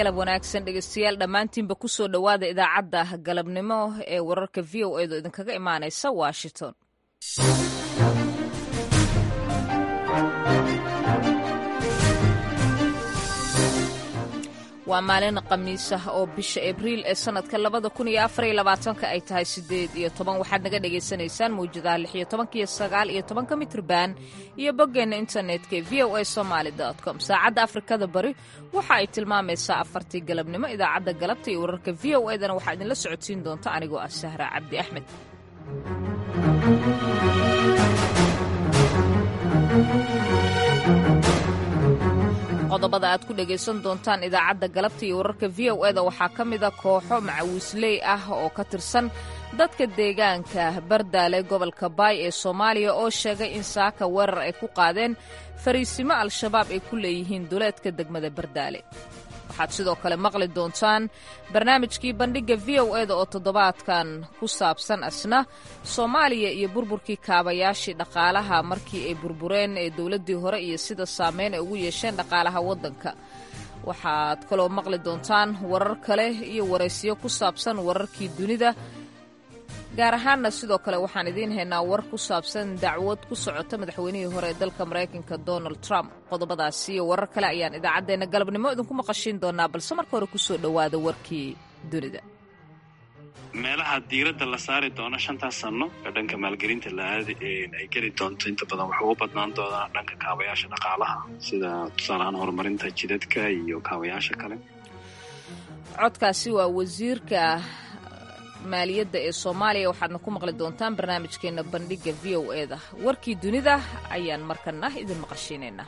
galab wanaagsan dhegeystayaal dhammaantiinba ku soo dhowaada idaacadda galabnimo ee wararka v o edo idinkaga imaanaysa washington waa maalin khamiis ah oo bisha abriil ee sannadka labada kun iyo afariyo labaatanka ay tahay siddeed iyo toban waxaad naga dhagaysanaysaan mawjadaha lix iyo tobanka iyo sagaal iyo tobanka mitrban iyo boggeenna internetka ee v o a somaali com saacadda afrikada bari waxa ay tilmaamaysaa afartii galabnimo idaacadda galabta iyo wararka v o edana waxaa idinla socodsiin doonta anigoo ah sahra cabdi axmed qodobada aad ku dhegaysan doontaan idaacadda galabta iyo wararka v o eda waxaa ka mida kooxo macawiisley ah oo ka tirsan dadka deegaanka bardaale gobolka baay ee soomaaliya oo sheegay in saaka weerar ay ku qaadeen fariisimo al-shabaab ay ku leeyihiin duleedka degmada bardaale waxaad sidoo kale maqli doontaan barnaamijkii bandhigga v o eda oo toddobaadkan ku saabsan asna soomaaliya iyo burburkii kaabayaashii dhaqaalaha markii ay burbureen ee dowladdii hore iyo sida saameyn ay ugu yeesheen dhaqaalaha waddanka waxaad kaloo maqli doontaan warar kale iyo waraysiyo ku saabsan wararkii dunida gaar ahaanna sidoo kale waxaan idiin haynaa war ku saabsan dacwad ku socota madaxweynihii hore ee dalka maraykanka donald trump qodobadaasi iyo warar kale ayaan idaacaddeenna galabnimo idinku maqashiin doonaa balse marka hore kusoo dhowaada warkii dunida meelaha diiradda la saari doono shantaas sanno ee dhanka maalgelinta la-aadi ay geli doonto inta badan waxuu u badnaan doonaa dhanka kaabayaasha dhaqaalaha sida tusaalahaan horumarinta jidadka iyo kaabayaasha kale codkaasi waa wasiirka maaliyadda ee soomaaliya waxaadna ku maqli doontaan barnaamijkeenna bandhigga v o eda warkii dunida ayaan markana idin maqashiinaynaa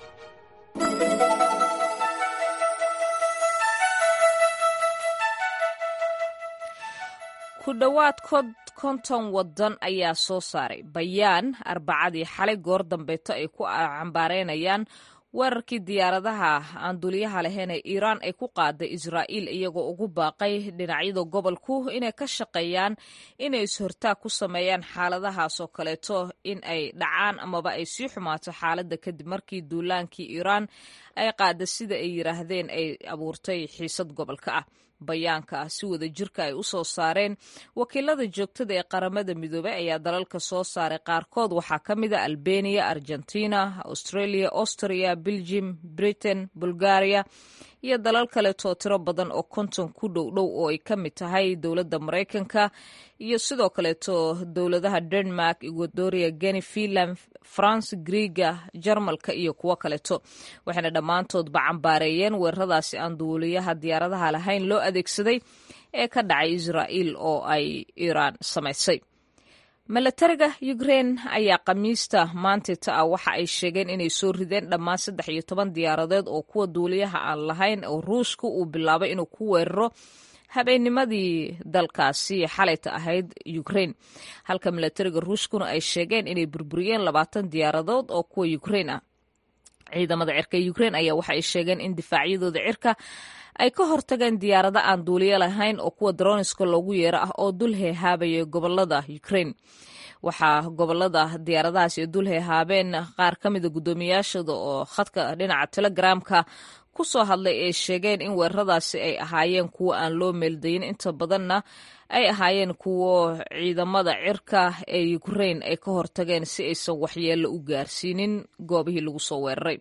ku dhowaad konton waddan ayaa soo saaray bayaan arbacadii xalay goor dambeeto ay ku cambaareynayaan weerarkii diyaaradaha aan duliyaha lahayn ee iiraan ay ku qaaday israa'iil iyagoo ugu baaqay dhinacyada gobolku inay ka shaqeeyaan inay is-hortaag ku sameeyaan xaaladahaas oo kaleeto in ay dhacaan amaba ay sii xumaato xaaladda kadib markii duulaankii iiraan ay qaada sida ay yidhaahdeen ay abuurtay xiisad gobolka ah bayaanka si wada jirka ay u soo saareen wakiilada joogtada ee qaramada midoobey ayaa dalalka soo saaray qaarkood waxaa ka mid a albania argentina australia austria belgium britain bulgaria iyo dalal kaleetoo tiro badan oo konton ku dhow dhow oo ay ka mid tahay dowladda maraykanka iyo sidoo kaleeto dowladaha denmark ecuadoria geni finland france griega jarmalka iyo kuwo kaleeto waxayna dhammaantoodba cambaareeyeen weeraradaasi aan duuliyaha diyaaradaha lahayn loo adeegsaday ee ka dhacay israa'iil oo ay iiraan samaysay milatariga ukrein ayaa khamiista maantita ah waxa ay sheegeen inay soo rideen dhammaan saddex iyo toban diyaaradeed oo kuwa duuliyaha aan lahayn oo ruushka uu bilaabay inuu ku weeraro habeennimadii dalkaasi xalayta ahayd ukrein halka milatariga ruushkuna ay sheegeen inay burburiyeen labaatan diyaaradood oo kuwa ukrein ah ciidamada cirka ukrein ayaa waxa ay sheegeen in difaacyadooda cirka ay ka hortageen diyaarado aan duuliyo lahayn oo kuwa daroniska loogu yeero ah oo dul heehaabaya gobolada ukrein waxaa gobolada diyaaradahaas ee dul heehaabeen qaar ka mida guddoomiyaashooda oo khadka dhinaca telegramka ku soo hadlay ay sheegeen in weeraradaasi ay ahaayeen kuwo aan loo meeldayin inta badanna ay ahaayeen kuwo ciidamada cirka ee ukrein ay ka hortageen si aysan waxyeello u gaarsiinin goobihii lagu soo weeraray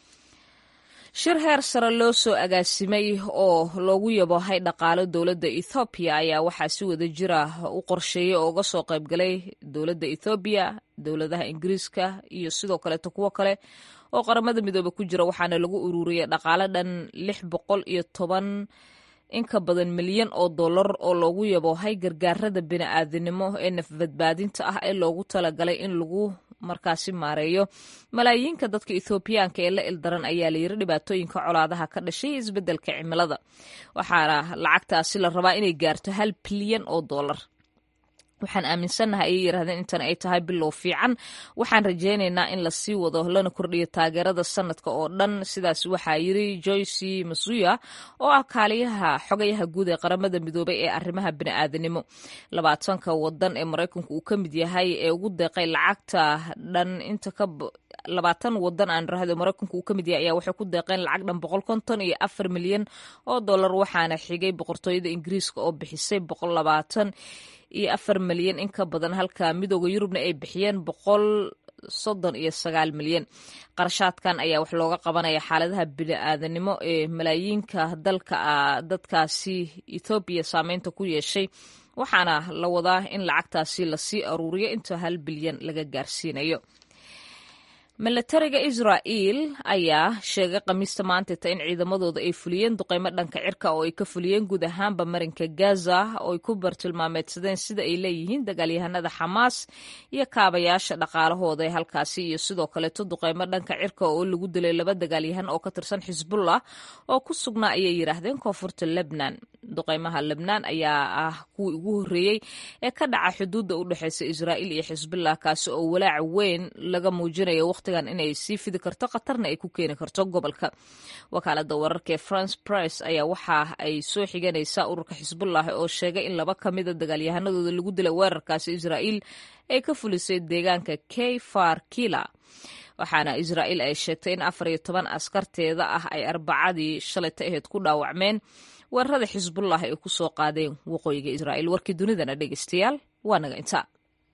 shir heer sare loo soo agaasimay oo loogu yabohay dhaqaalo dowladda ethoobiya ayaa waxaa si wada jira u qorsheeyey oo uga soo qaybgalay dowladda ethoobiya dowladaha ingiriiska iyo sidoo kaleeto kuwo kale oo qaramada midoobe ku jira waxaana lagu ururiyay dhaqaalo dhan lix boqol iyo toban in ka badan milyan oo dollar oo loogu yaboohay gargaarada bini'aadanimo ee nafbadbaadinta ah ee loogu talagalay in lagu markaasi maareeyo malaayiinka dadka ethoobiyaanka ee la ildaran ayaa layiri dhibaatooyinka colaadaha ka dhashay isbeddelka cimilada waxaana lacagtaasi la rabaa inay gaarto hal bilyan oo dollar waxaan aaminsannahay ayay yidhahdeen intan ay tahay bilow fiican waxaan rajaynaynaa in lasii wado lana kordhiyo taageerada sanadka oo dhan sidaas waxaa yiri joyce masuya oo ah kaaliyaha xogayaha guud ee qaramada midoobay ee arrimaha bini'aadanimo labaatanka wadan ee maraykanku uu ka mid yahay ee ugu deeqay lacagta dhan inta ka labaatan wadan aan rahdo maraykanku uu ka mid yahay ayaa waxay ku deeqeen lacag dhan boqol konton iyo afar milyan oo dollar waxaana xigay boqortooyada ingiriiska oo bixisay boqol labaatan iyo afar milyan in ka badan halka midooda yurubna ay bixiyeen boqol soddon iyo sagaal milyan qarashaadkan ayaa wax looga qabanaya xaaladaha bini-aadanimo ee malaayiinka dalka dadkaasi ethoobiya saameynta ku yeeshay waxaana la wadaa in lacagtaasi lasii aruuriyo inta hal bilyan laga gaarsiinayo milatariga israa'iil ayaa sheegay khamiista maantata in ciidamadooda ay fuliyeen duqeymo dhanka cirka oo ay ka fuliyeen guud ahaanba marinka gaza oo ay ku bartilmaameedsadeen sida ay leeyihiin dagaalyahanada xamaas iyo kaabayaasha dhaqaalahooda ee halkaasi iyo sidoo kaleeto duqeymo dhanka cirka oo lagu dilay laba dagaalyahan oo ka tirsan xisbullah oo ku sugnaa ayay yidhaahdeen koonfurta lebnan duqeymaha lebnaan ayaa ah kuwii ugu horreeyey ee ka dhaca xuduudda u dhexeysa israa'iil iyo xisbullah kaasi oo walaac weyn laga muujinayo wakhtigan inay sii fidi karto khatarna ay ku keeni karto gobolka wakaalada wararka ee france press ayaa waxa ay soo xiganaysaa ururka xisbullah oo sheegay in laba ka mida dagaalyahanadooda lagu dilay weerarkaasi israa'iil ay ka fulisay deegaanka k far kila waxaana israa'iil ay sheegtay in afar iyo toban askarteeda ah ay arbacadii shalayta aheyd ku dhaawacmeen weerarada xisbullah ay ku soo qaadeen waqooyiga israa'iil warkii dunidana dhegeystayaal waa naga intaa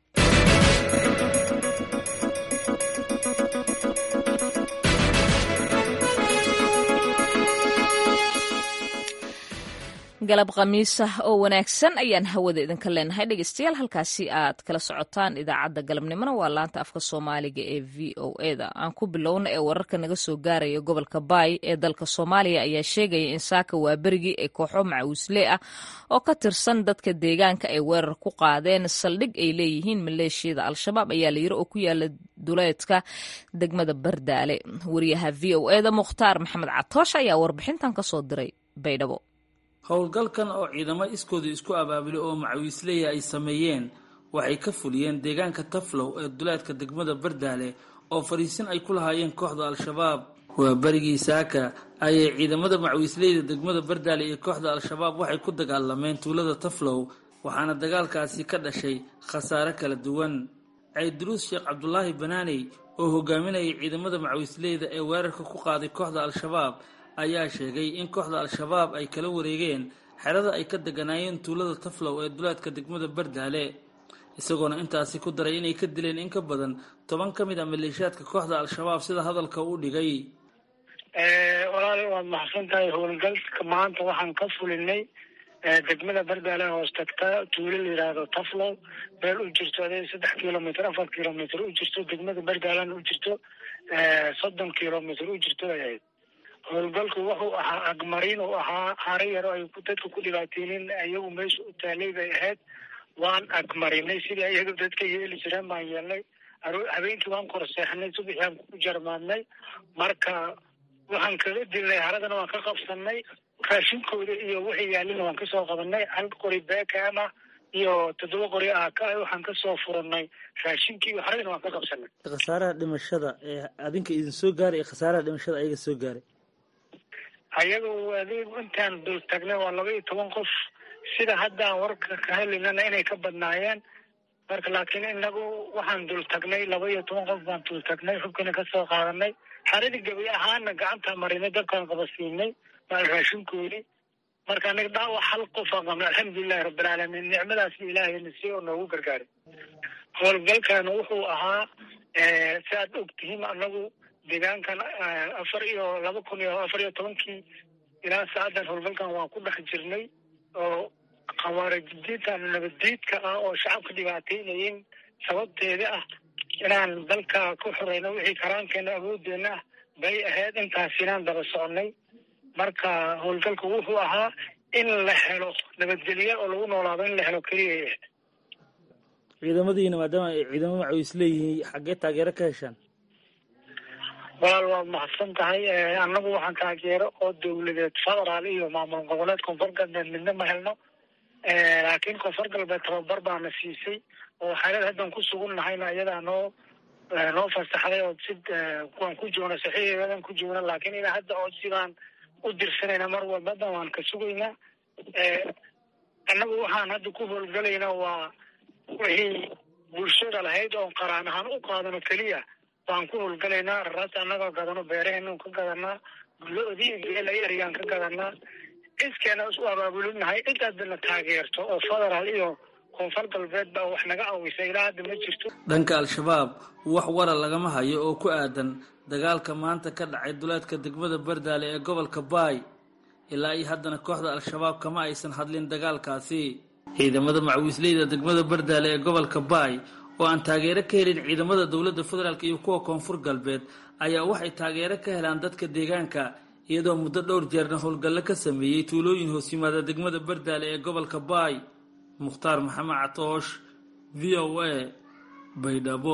galab khamiisa oo wanaagsan ayaan hawada idinka leenahay dhegeystayaal halkaasi aad kala socotaan idaacadda galabnimona waa laanta afka soomaaliga ee v o eda aan ku bilowna ee wararka naga soo gaaraya gobolka baay ee dalka soomaaliya ayaa sheegaya in saaka waa berigii ay kooxo macawisle ah oo ka tirsan dadka deegaanka ay weerar ku qaadeen saldhig ay leeyihiin maleeshiyada al-shabaab ayaa layiri oo ku yaala duleedka degmada bardaale wariyaha v o eda mukhtaar maxamed catoosh ayaa warbixintan kasoo diray baydhabo howlgalkan oo ciidamo iskooda isku abaabulay oo macawiisleya ay sameeyeen waxay ka fuliyeen deegaanka taflow ee duleedka degmada bardaale oo fadhiisin ay ku lahaayeen kooxda al-shabaab waa berigii saaka ayay ciidamada macawiisleyda degmada bardaale iyo kooxda al-shabaab waxay ku dagaalameen tuulada taflow waxaana dagaalkaasi ka dhashay khasaare kala duwan cayduruus sheekh cabdulaahi banaaney oo hogaaminayay ciidamada macawiisleyda ee weerarka ku qaaday kooxda al-shabaab ayaa sheegay in kooxda al-shabaab ay kala wareegeen xerada ay ka deganaayeen tuulada taflow ee duleedka degmada bardaale isagoona intaasi ku daray inay ka dileen in ka badan toban ka mid a maleeshiyaadka kooxda al-shabaab sida hadalka u dhigay walaal waad maxsan tahay howlgalka maanta waxaan ka fulinay degmada bardaale hoos tagta tuulo la yidhaahdo taflow meel u jirto ade saddex kilomitr afar kilomitr u jirto degmada bardaalena u jirto soddon kilomitr u jirto ay ahayd howlgalku wuxuu ahaa agmarin uu ahaa hare yaro ay dadka ku dhibaateynin iyagu meesha u taalay bay ahayd waan agmarinay sidii iyaga dadka yeeli jireen baan yeelnay habeenkii waan korseexnay subaxii aan ku jarmaadnay marka waxaan kaga dilnay haradana waan ka qabsanay raashinkooda iyo wixii yaalina waan kasoo qabanay hal qori beekama iyo toddoba qori aaka waxaan kasoo furanay raashinkii iyo haradana waan ka qabsanay khasaaraha dhimashada ee adinka idin soo gaaray iyo khasaaraha dhimashada ayaga soo gaaray ayagu adigu intaan dul tagnay waa laba iyo toban qof sida haddaan warka ka helaynana inay ka badnaayeen marka laakiin inagu waxaan dul tagnay laba iyo toban qof baan dul tagnay xubkina kasoo qaadanay xaradii gabi ahaana gacanta marinay dabkaan qabasiinay maal raashinkoodii marka anaga dhaawac hal qof aan qabnay alxamdulilahi rabbilcaalamiin nicmadaas ilaahayna si oo noogu gargaaray howlgalkana wuxuu ahaa si aad og tihiin anagu deegaankan afar iyo laba kun iyo afar iyo tobankii ilaa saacadan howlgalkan waan ku dhex jirnay oo khawaarijidiintan nabaddiidka ah oo shacabka dhibaateynayeen sababteeda ah inaan dalka ku xoreyno wixii karaankeena awoodeena ah bay ahayd intaas inaan daba soconay marka howlgalka wuxuu ahaa in la helo nabadgelyo oo lagu noolaado in la helo keliya ahayd ciidamadiina maadaama ay ciidamo macawiis leeyihiin xaggee taageero ka heshaan walaal waad mahadsan tahay annagu waxaan taageero oo dawladeed federaal iyo maamul goboleed koonfur galbeed midna ma helno laakiin koonfur galbeed tababar baana siisay oo xaalad haddan ku sugannahayna iyadaa noo noo fasaxday oo si kuwaan ku joogna saxiixeedan ku joogna laakiin ilaa hadda oo sidaan u dirsanayna mar walbadan waan ka sugaynaa annagu waxaan hadda ku howlgalaynaa waa wixii bulshada lahayd oon qaraan ahaan u qaadano keliya waan ku howlgalaynaa raraas annagoo gadano beeraheenan ka gadanaa lo-dii geela yaryaan ka gadanaa cidkeena isu abaabulinahay cid haddana taageerto oo federaal iyo koonfur galbeed baa wax naga awisa ilaa hadda ma jirto dhanka al-shabaab wax wara lagama hayo oo ku aadan dagaalka maanta ka dhacay duleedka degmada bardaale ee gobolka baay ilaa iyo haddana kooxda al-shabaab kama aysan hadlin dagaalkaasi ciidamada macwiisleyda degmada bardaale ee gobolka baay oo aan taageero ka helin ciidamada dowladda federaalk iyo kuwa koonfur galbeed ayaa waxay taageero ka helaan dadka deegaanka iyadoo muddo dhowr jeerna howlgallo ka sameeyey tuulooyin hoos yimaada degmada bardaale ee gobolka baay mukhtaar maxamed catoosh v o a baydhabo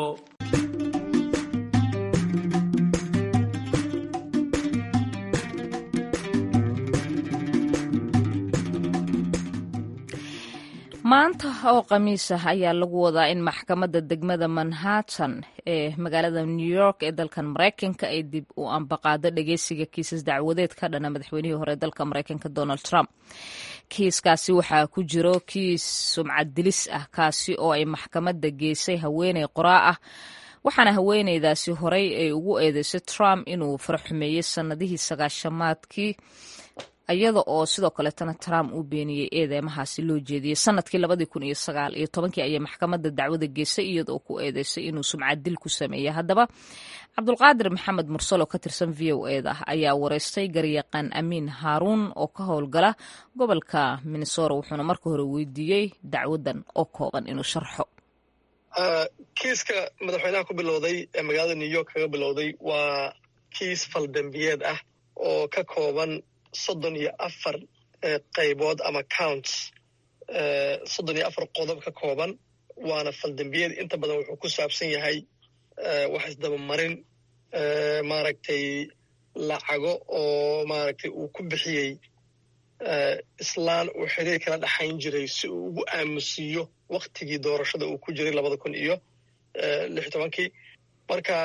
maanta oo khamiis ah ayaa lagu wadaa in maxkamadda degmada manhattan ee magaalada new york ee dalkan maraykanka ay dib u ambaqaado dhageysiga kiisas dacwadeed ka dhana madaxweynihii hore dalka maraykanka donald trump kiiskaasi waxaa ku jiro kiis sumcad dilis ah kaasi oo ay maxkamadda geysay haweeney qoraa ah waxaana haweeneydaasi horey ay ugu eedeysay trump inuu faraxumeeyey sannadihii sagaashamaadkii iyada oo sidoo kaleetana trump uu beeniyey eedeymahaasi loo jeediyey sanadkii labadii kun iyo sagaal iyo tobankii ayay maxkamadda dacwada geysay iyadaoo ku eedeysay inuu sumcad dil ku sameeyey haddaba cabdulqaadir maxamed mursal oo ka tirsan v o eda ayaa wareystay garyaqaan amiin haaruun oo ka howlgala gobolka minnesora wuxuuna marka hore weydiiyey dacwadan oo kooban inuu sharxo kiiska madaxweynaha ku bilowday ee magaalada new york kaga bilowday waa kiis faldambiyeed ah oo ka kooban soddon iyo afar qaybood ama counts soddon iyo afar qodob ka kooban waana faldambiyeed inta badan wuxuu ku saabsan yahay wax isdabamarin maaragtay lacago oo maaragtay uu ku bixiyey islaan uu xiriir kala dhaxayn jiray si uu ugu aamusiiyo waktigii doorashada uu ku jiray labada kun iyo lix tobankii marka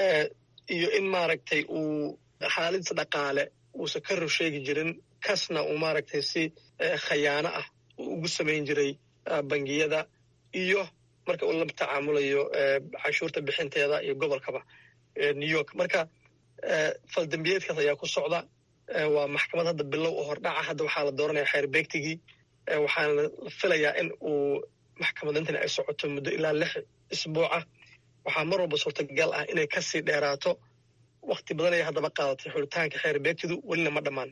iyo in maaragtay uu xaaladdiisa dhaqaale uusan ka ror sheegi jirin kasna uu maaragtay si khayaano ah uu ugu samayn jiray bangiyada iyo marka uu la tacaamulayo canshuurta bixinteeda iyo gobolkaba new york marka faldambiyeedkaas ayaa ku socda waa maxkamad hadda bilow oo hordhaca hadda waxaa la dooranaya xeer beegtigii waxaana la filayaa in uu maxkamadintani ay socoto muddo ilaa lix isbuucah waxaa mar walba suurtagal ah inay kasii dheeraato wakti badan ayay haddaba qaadatay xulitaanka xeer beegtidu welina ma dhammaan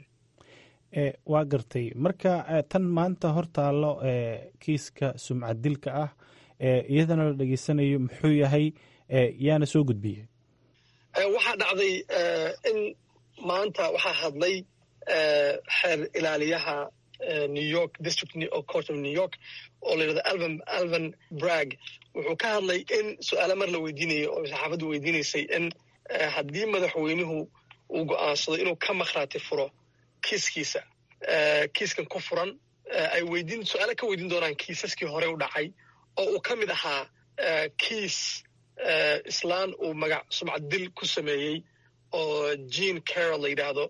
waa gartay marka tan maanta hortaallo kiiska sumcad dilka ah iyadana la dhegeysanayo muxuu yahay yaana soo gudbiyey waxaa dhacday in maanta waxaa hadlay xeer ilaaliyaha new york district court of new york oo la yidhahdo alvan alvan brag wuxuu ka hadlay in su-aalo mar la weydiinayay oo saxaafaddu weydiinaysay in haddii madaxweynuhu uu go'aansado inuu ka makhraati furo kiiskiisa kiiskan ku furan ay weydiin su-aalo ka weydiin doonaan kiisaskii hore u dhacay oo uu ka mid ahaa kiis islaan uu magac sumcad dil ku sameeyey oo jean carol la yidhaahdo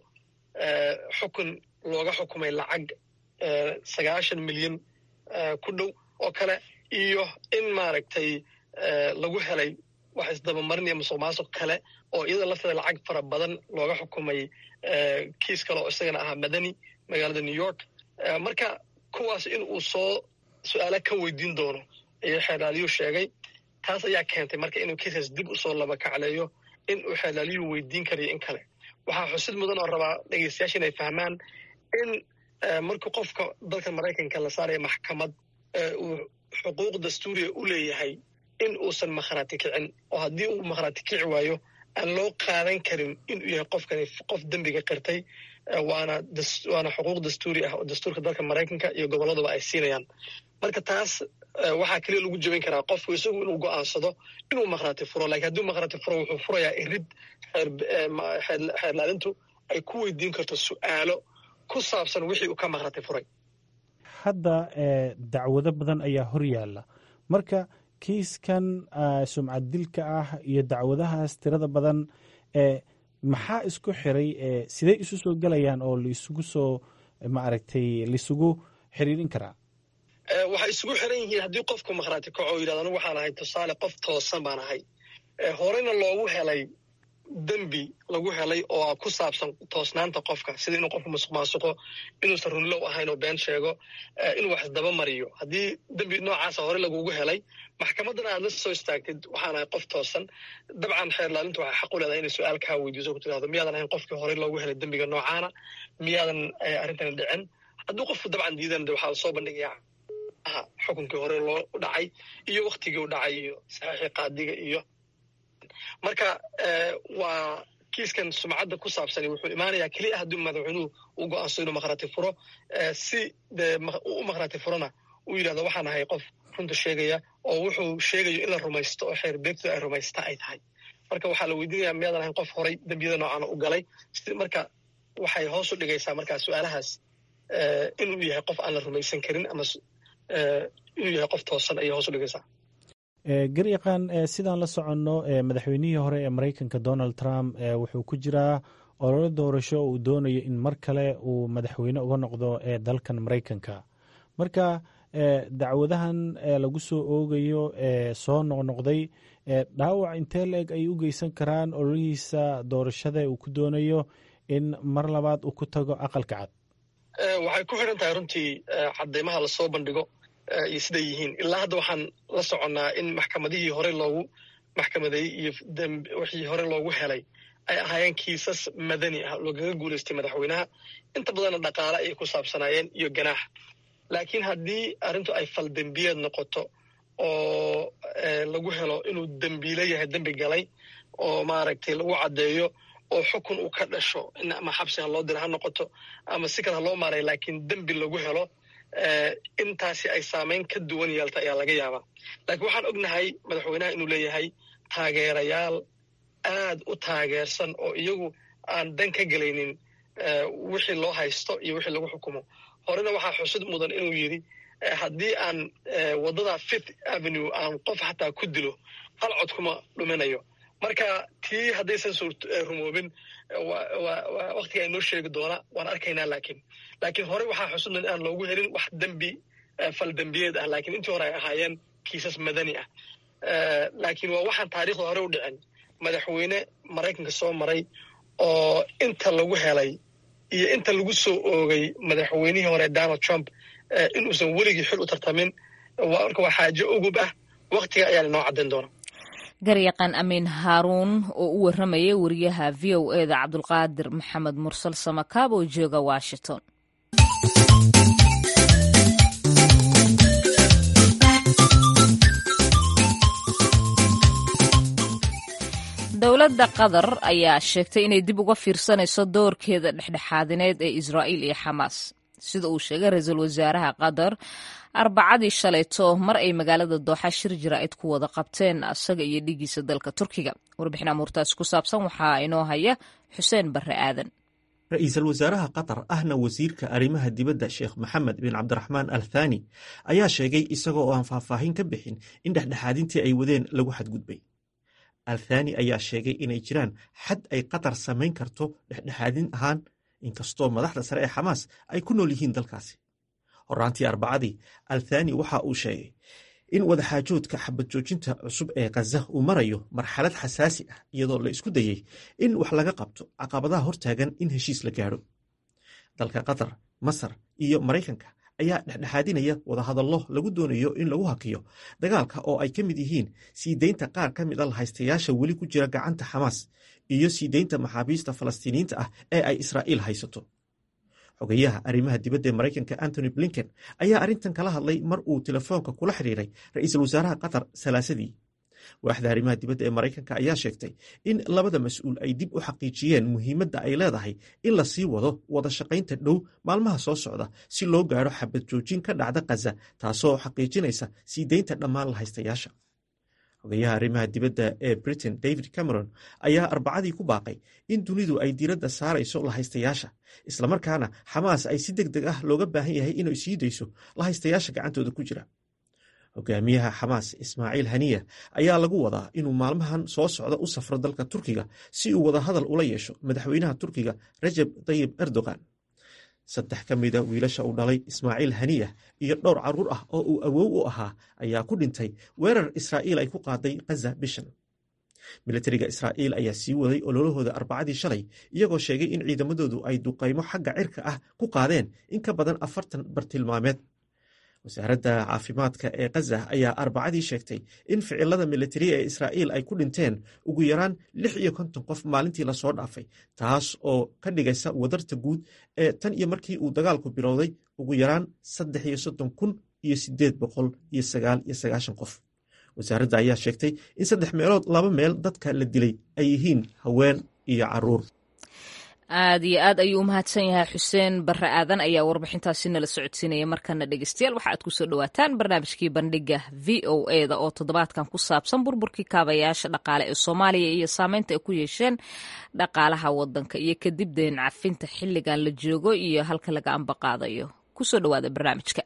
xukun looga xukumay lacag sagaashan milyan ku dhow oo kale iyo in maaragtay lagu helay wax isdabamarin iyo musuq maasuq kale oo iyada lafteeda lacag fara badan looga xukumay kiis kale oo isagana ahaa madani magaalada new york marka kuwaas in uu soo su-aala ka weydiin doono ayuu xeelaaliyuu sheegay taas ayaa keentay marka inuu kiiskaas dib usoo laba kacleeyo in uu xeelaaliyuu weydiin karayo in kale waxaa xusid mudan oo rabaa dhegeystayaasha inay fahmaan in markuu qofka dalka maraykanka la saaraya maxkamad uu xuquuq dastuuriya u leeyahay in uusan makhraati kicin oo haddii uu makhraati kici waayo aan loo qaadan karin inuu yahay qofkani qof dembiga qirtay waana waana xuquuq dastuuri ah oo dastuurka dalka maraykanka iyo gobolladaba ay siinayaan marka taas waxaa keliya lagu jebin karaa qofku isagu inuu go'aansado inuu makhraati furo lakiin hadduu makhraati furo wuxuu furayaa irid xeerlaalintu ay ku weydiin karto su'aalo ku saabsan wixii uu ka makhraati furay hadda dacwado badan ayaa hor yaalla marka kiiskan sumcad dilka ah iyo dacwadahaas tirada badan maxaa isku xiray sidey isu soo gelayaan oo laisugu soo maaragtay laisugu xiriirin karaa waxay isugu xiran yihiin haddii qofku makhraati kaco yidhahdo anigu waxaan ahay tusaale qof toosan baan ahay horeyna loogu helay dembi lagu helay oo ku saabsan toosnaanta qofka sida inuu qofku musuq maasuqo inuusan runlow ahayn oo been sheego inuu wax isdaba mariyo haddii dembi noocaasa hore lagugu helay maxkamaddana aad la soo istaagtid waxaan ahay qof toosan dabcan xeerlaalintu waxay xaq u leedahay inay su-aal kaa weydiiso ku tirahdo miyaadan ahayn qofkii horey loogu helay dembiga noocaana miyaadan arrintani dhicin hadduu qofku dabcan diidan waxaa lasoo bandhigayaa xukunkii hore loo dhacay iyo waktigii u dhacay iyo saxiixii qaadiga iyo marka waa kiiskan sumcadda ku saabsani wuxuu imaanayaa keliya haddii madaxweynuhu uu go-aanso inuu makhraati furo si dee u makhraati furona uu yidhahdo waxaan ahay qof runta sheegaya oo wuxuu sheegayo in la rumaysto oo xeer beegtu ay rumaysta ay tahay marka waxaa la weydiinaya miyaadan ahayn qof horay dembiyada noocaana u galay marka waxay hoos u dhigaysaa markaa su-aalahaas inuu yahay qof aan la rumaysan karin ama inuu yahay qof toosan ayay hoos u dhigaysaa garyaqaan sidaan la soconno madaxweynihii hore ee maraykanka donald trump wuxuu ku jiraa ololo doorasho uu doonayo in mar kale uu madaxweyne uga noqdo ee dalkan maraykanka marka dacwadahan lagu soo oogayo ee soo noqnoqday dhaawac intee la-eg ay u geysan karaan ololihiisa doorashada uu ku doonayo in mar labaad uu ku tago aqalka cad waxay ku xidhan tahay runtii cadeymaha lasoo bandhigo iyo siday yihiin ilaa hadda waxaan la soconnaa in maxkamadihii hore loogu maxkamadeeyey iyo wixii hore loogu helay ay ahaayeen kiisas madani ah loogaga guulaystay madaxweynaha inta badanna dhaqaale ayay ku saabsanaayeen iyo ganaax laakiin haddii arrintu ay fal dembiyeed noqoto oo lagu helo inuu dembiile yahay dembi galay oo maaragtay lagu caddeeyo oo xukun uu ka dhasho in ama xabsi ha loo dira ha noqoto ama si kale ha loo maaray laakiin dembi lagu helo intaasi ay saamayn ka duwan yeelta ayaa laga yaabaa laakiin waxaan ognahay madaxweynaha inuu leeyahay taageerayaal aad u taageersan oo iyagu aan dan ka gelaynin wixii loo haysto iyo wixii lagu xukumo horena waxaa xusid mudan inuu yidhi haddii aan waddada fifth avenue aan qof xataa ku dilo hal cod kuma dhuminayo marka tii haddaysan rumoobin waktiga inoo sheegi doona waan arkaynaa laakiin laakiin hore waxaa xusudnan aan loogu helin wax dembi fal dembiyeed ah laakiin intii hore ay ahaayeen kiisas madani ah laakiin waa waxaan taariikhda hore u dhicin madaxweyne maraykanka soo maray oo inta lagu helay iyo inta lagu soo oogay madaxweynihii hore donald trump inuusan weligii xil u tartamin marka waa xaajo ugub ah waktiga ayaa inoo caddayn doona garyaqaan amiin haaruun oo u warramaya wariyaha v o e da cabdulqaadir maxamed mursal samakaab oo jooga washington dowladda qatar ayaa sheegtay inay dib uga fiirsanayso doorkeeda dhexdhexaadineed ee israa'iil iyo xamaas sida uu sheegay ra-iisul wasaaraha qatar arbacadii shalayto mar ay magaalada dooxa shir jaraa'id ku wada qabteen asaga iyo dhigiisa dalka turkiga warbixin amuurtaasi ku saabsan waxaa inoo haya xuseen barre aadan ra-iisul wasaaraha qatar ahna wasiirka arrimaha dibadda sheekh maxamed bin cabdiraxmaan al thani ayaa sheegay isagoo oo aan faahfaahin ka bixin in dhexdhexaadintii ay wadeen lagu xadgudbay al thani ayaa sheegay inay jiraan xad ay qatar samayn karto dhexdhexaadin ahaan inkastoo madaxda sare ee xamaas ay ku nool yihiin dalkaasi horaantii arbacadii al thani waxa uu sheegay in wadaxaajoodka xabad joojinta cusub ee khaza uu marayo marxalad xasaasi ah iyadoo la isku dayey in wax laga qabto caqabadaha hortaagan in heshiis la gaadho dalka qatar masar iyo maraykanka ayaa dhexdhexaadinaya wadahadallo lagu doonayo in lagu hakiyo dagaalka oo ay ka mid yihiin sii deynta qaar ka mid a lahaystayaasha weli ku jira gacanta xamaas iyo sii deynta maxaabiista falastiiniyiinta ah ee ay israa'iil haysato xogayaha arrimaha dibadda ee maraykanka antony blinken ayaa arrintan kala hadlay mar uu telefoonka kula xidhiiray ra-iisul wasaaraha qatar salaasadii waaxda arrimaha dibadda ee maraykanka ayaa sheegtay in labada mas-uul ay dib u xaqiijiyeen muhiimadda ay leedahay in la sii wado wada shaqaynta dhow maalmaha soo socda si loo gaadho xabad joojin ka dhacda khaza taasoo xaqiijinaysa sii deynta dhammaan lahaystayaasha xogayaha arrimaha dibadda ee britain david cameron ayaa arbacadii ku baaqay in dunidu ay diiradda saarayso lahaystayaasha islamarkaana xamaas ay si deg deg ah looga baahan yahay inay sii dayso lahaystayaasha gacantooda ku jira hogaamiyaha xamaas ismaaciil haniya ayaa lagu wadaa inuu maalmahan soo socda u safro dalka turkiga si uu wada hadal ula yeesho madaxweynaha turkiga rajab tayib erdogan saddex ka mida wiilasha uu dhalay ismaaciil haniya iyo dhowr carruur ah oo uu awow u ahaa ayaa ku dhintay weerar israa'iil ay ku qaaday khaza bishan milatariga israa'iil ayaa sii waday ololahooda arbacadii shalay iyagoo sheegay in ciidamadoodu ay duqaymo xagga cirka ah ku qaadeen in ka badan afartan bartilmaameed wasaaradda caafimaadka ee khaza ayaa arbacadii sheegtay in ficilada militari ee israa'iil ay ku dhinteen ugu yaraan lix iyo konton qof maalintii lasoo dhaafay taas oo ka dhigaysa wadarta guud ee tan iyo markii uu dagaalku bilowday ugu yaraan saddex iyo soddon kun iyo sideed boqol iyo sagaal iyo sagaashan qof wasaaradda ayaa sheegtay in saddex meelood laba meel dadka la dilay ay yihiin haween iyo caruur aad iyo aad ayuu u mahadsan yahay xuseen barre aadan ayaa warbixintaasi nala socodsiinaya markana dhegeystayaal waxa aad kusoo dhawaataan barnaamijkii bandhiga v o e da oo toddobaadkan ku saabsan burburkii kaabayaasha dhaqaale ee soomaaliya iyo saameynta ay ku yeesheen dhaqaalaha wadanka iyo kadib deen cafinta xilligan la joogo iyo halka laga ambaqaadayo kusoo dhawaada barnaamijka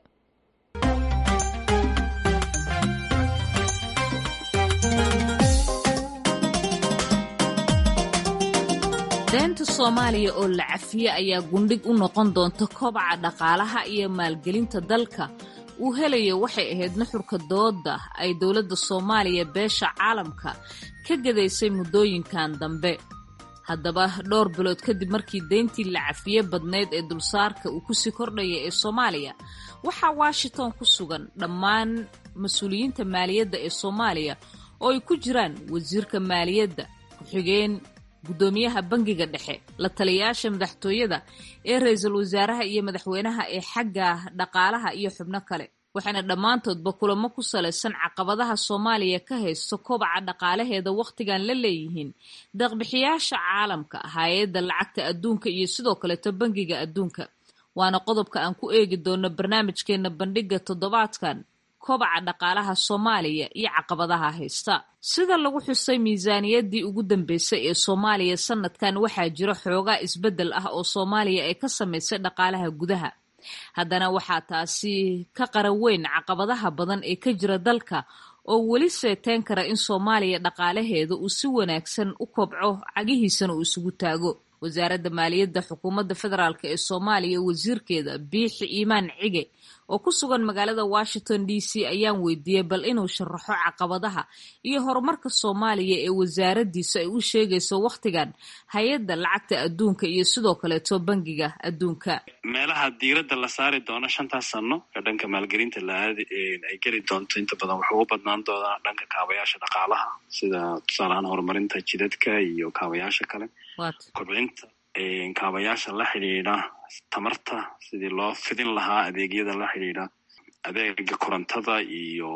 deenta soomaaliya oo la cafiye ayaa gundhig u noqon doonta kobaca dhaqaalaha iyo maalgelinta dalka uu helayo waxay ahayd nuxurka dooda ay dowladda soomaaliya beesha caalamka ka gadaysay muddooyinkan dambe haddaba dhowr bilood kadib markii deyntii la cafiye badnayd ee dulsaarka uu kusii kordhaya ee soomaaliya waxaa washington ku sugan dhammaan mas-uuliyiinta maaliyadda ee soomaaliya oo ay ku jiraan wasiirka maaliyadda ku-xigeen guddoomiyaha bangiga dhexe la taliyayaasha madaxtooyada ee ra-iisul wasaaraha iyo madaxweynaha ee xagga dhaqaalaha iyo xubno kale waxaana dhammaantoodba kulamo ku salaysan caqabadaha soomaaliya ka haysto kobaca dhaqaalaheeda wakhtigan la leeyihiin deeqbixiyaasha caalamka hay-adda lacagta adduunka iyo sidoo kaleeto bangiga adduunka waana qodobka aan ku eegi doono barnaamijkeena bandhiga toddobaadkan kobaca dhaqaalaha soomaaliya iyo caqabadaha haysta sida lagu xusay miisaaniyaddii ugu dambeysay ee soomaaliya sanadkan waxaa jira xoogaa isbeddel ah oo soomaaliya ay ka samaysay dhaqaalaha gudaha haddana waxaa taasi ka qaran weyn caqabadaha badan ee ka jira dalka oo weli seeteen kara in soomaaliya dhaqaalaheeda uu si wanaagsan u kobco cagihiisana uu isugu taago wasaaradda maaliyadda xukuumadda federaalk ee soomaaliya wasiirkeeda biixi iimaan cige oo ku sugan magaalada washington d c ayaan weydiiyey bal inuu sharaxo caqabadaha iyo horumarka soomaaliya ee wasaaraddiisa ay u sheegayso wakhtigan hay-adda lacagta adduunka iyo sidoo kaleeto bangiga adduunka meelaha diiradda la saari doono shantaas sano ee dhanka maalgelinta laaad ay geli doonto inta badan wuxuu u badnaan doonaa dhanka kaabayaasha dhaqaalaha sida tusaaleahaan horumarinta jidadka iyo kaabayaasha kale kobcinta kaabayaasha la xidhiidha tamarta sidii loo fidin lahaa adeegyada la xidhiidha adeega korontada iyo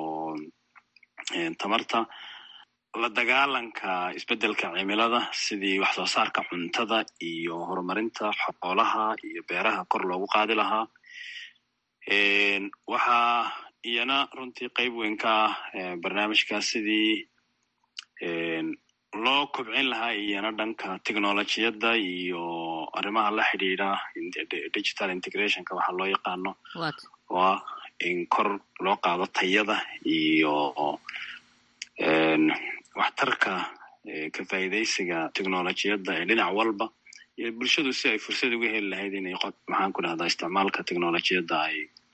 tamarta la dagaalanka isbeddelka cimilada sidii wax soo saarka cuntada iyo horumarinta xoolaha iyo beeraha kor loogu qaadi lahaa waxaa iyana runtii qeyb weyn ka ah barnaamijkaas sidii loo kobcin lahaa iyana dhanka technolojiyadda iyo arrimaha la xidhiidha digital integrationka waxaa loo yaqaano oo ah in kor loo qaado tayada iyo waxtarka ka faa'iidaysiga technolojiyadda ee dhinac walba iyo bulshadu si ay fursad uga heli lahayd inay maxaan ku dhahdaa isticmaalka technolojiyadda ay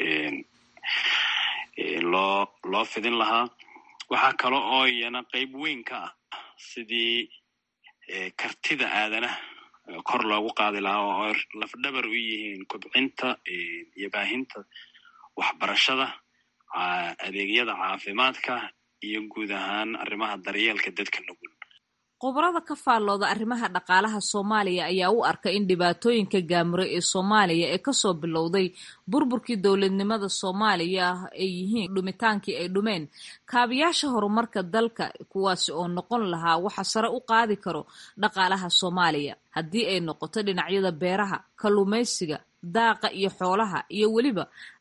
loo loo fidin lahaa waxaa kale oo iyana qeyb weyn ka ah sidii kartida aadanaha kor loogu qaadi lahaa oo ay lafdhabar u yihiin kobcinta iyo baahinta waxbarashada adeegyada caafimaadka iyo guud ahaan arrimaha daryeelka dadka nugul khubarada ka faallooda arrimaha dhaqaalaha soomaaliya ayaa u arka in dhibaatooyinka gaamure ee soomaaliya ee kasoo bilowday burburkii dowladnimada soomaaliya ay yihiin dhumitaankii ay dhumeen kaabiyaasha horumarka dalka kuwaasi oo noqon lahaa waxa sare u qaadi karo dhaqaalaha soomaaliya haddii ay noqoto dhinacyada beeraha kalluumaysiga daaqa iyo xoolaha iyo weliba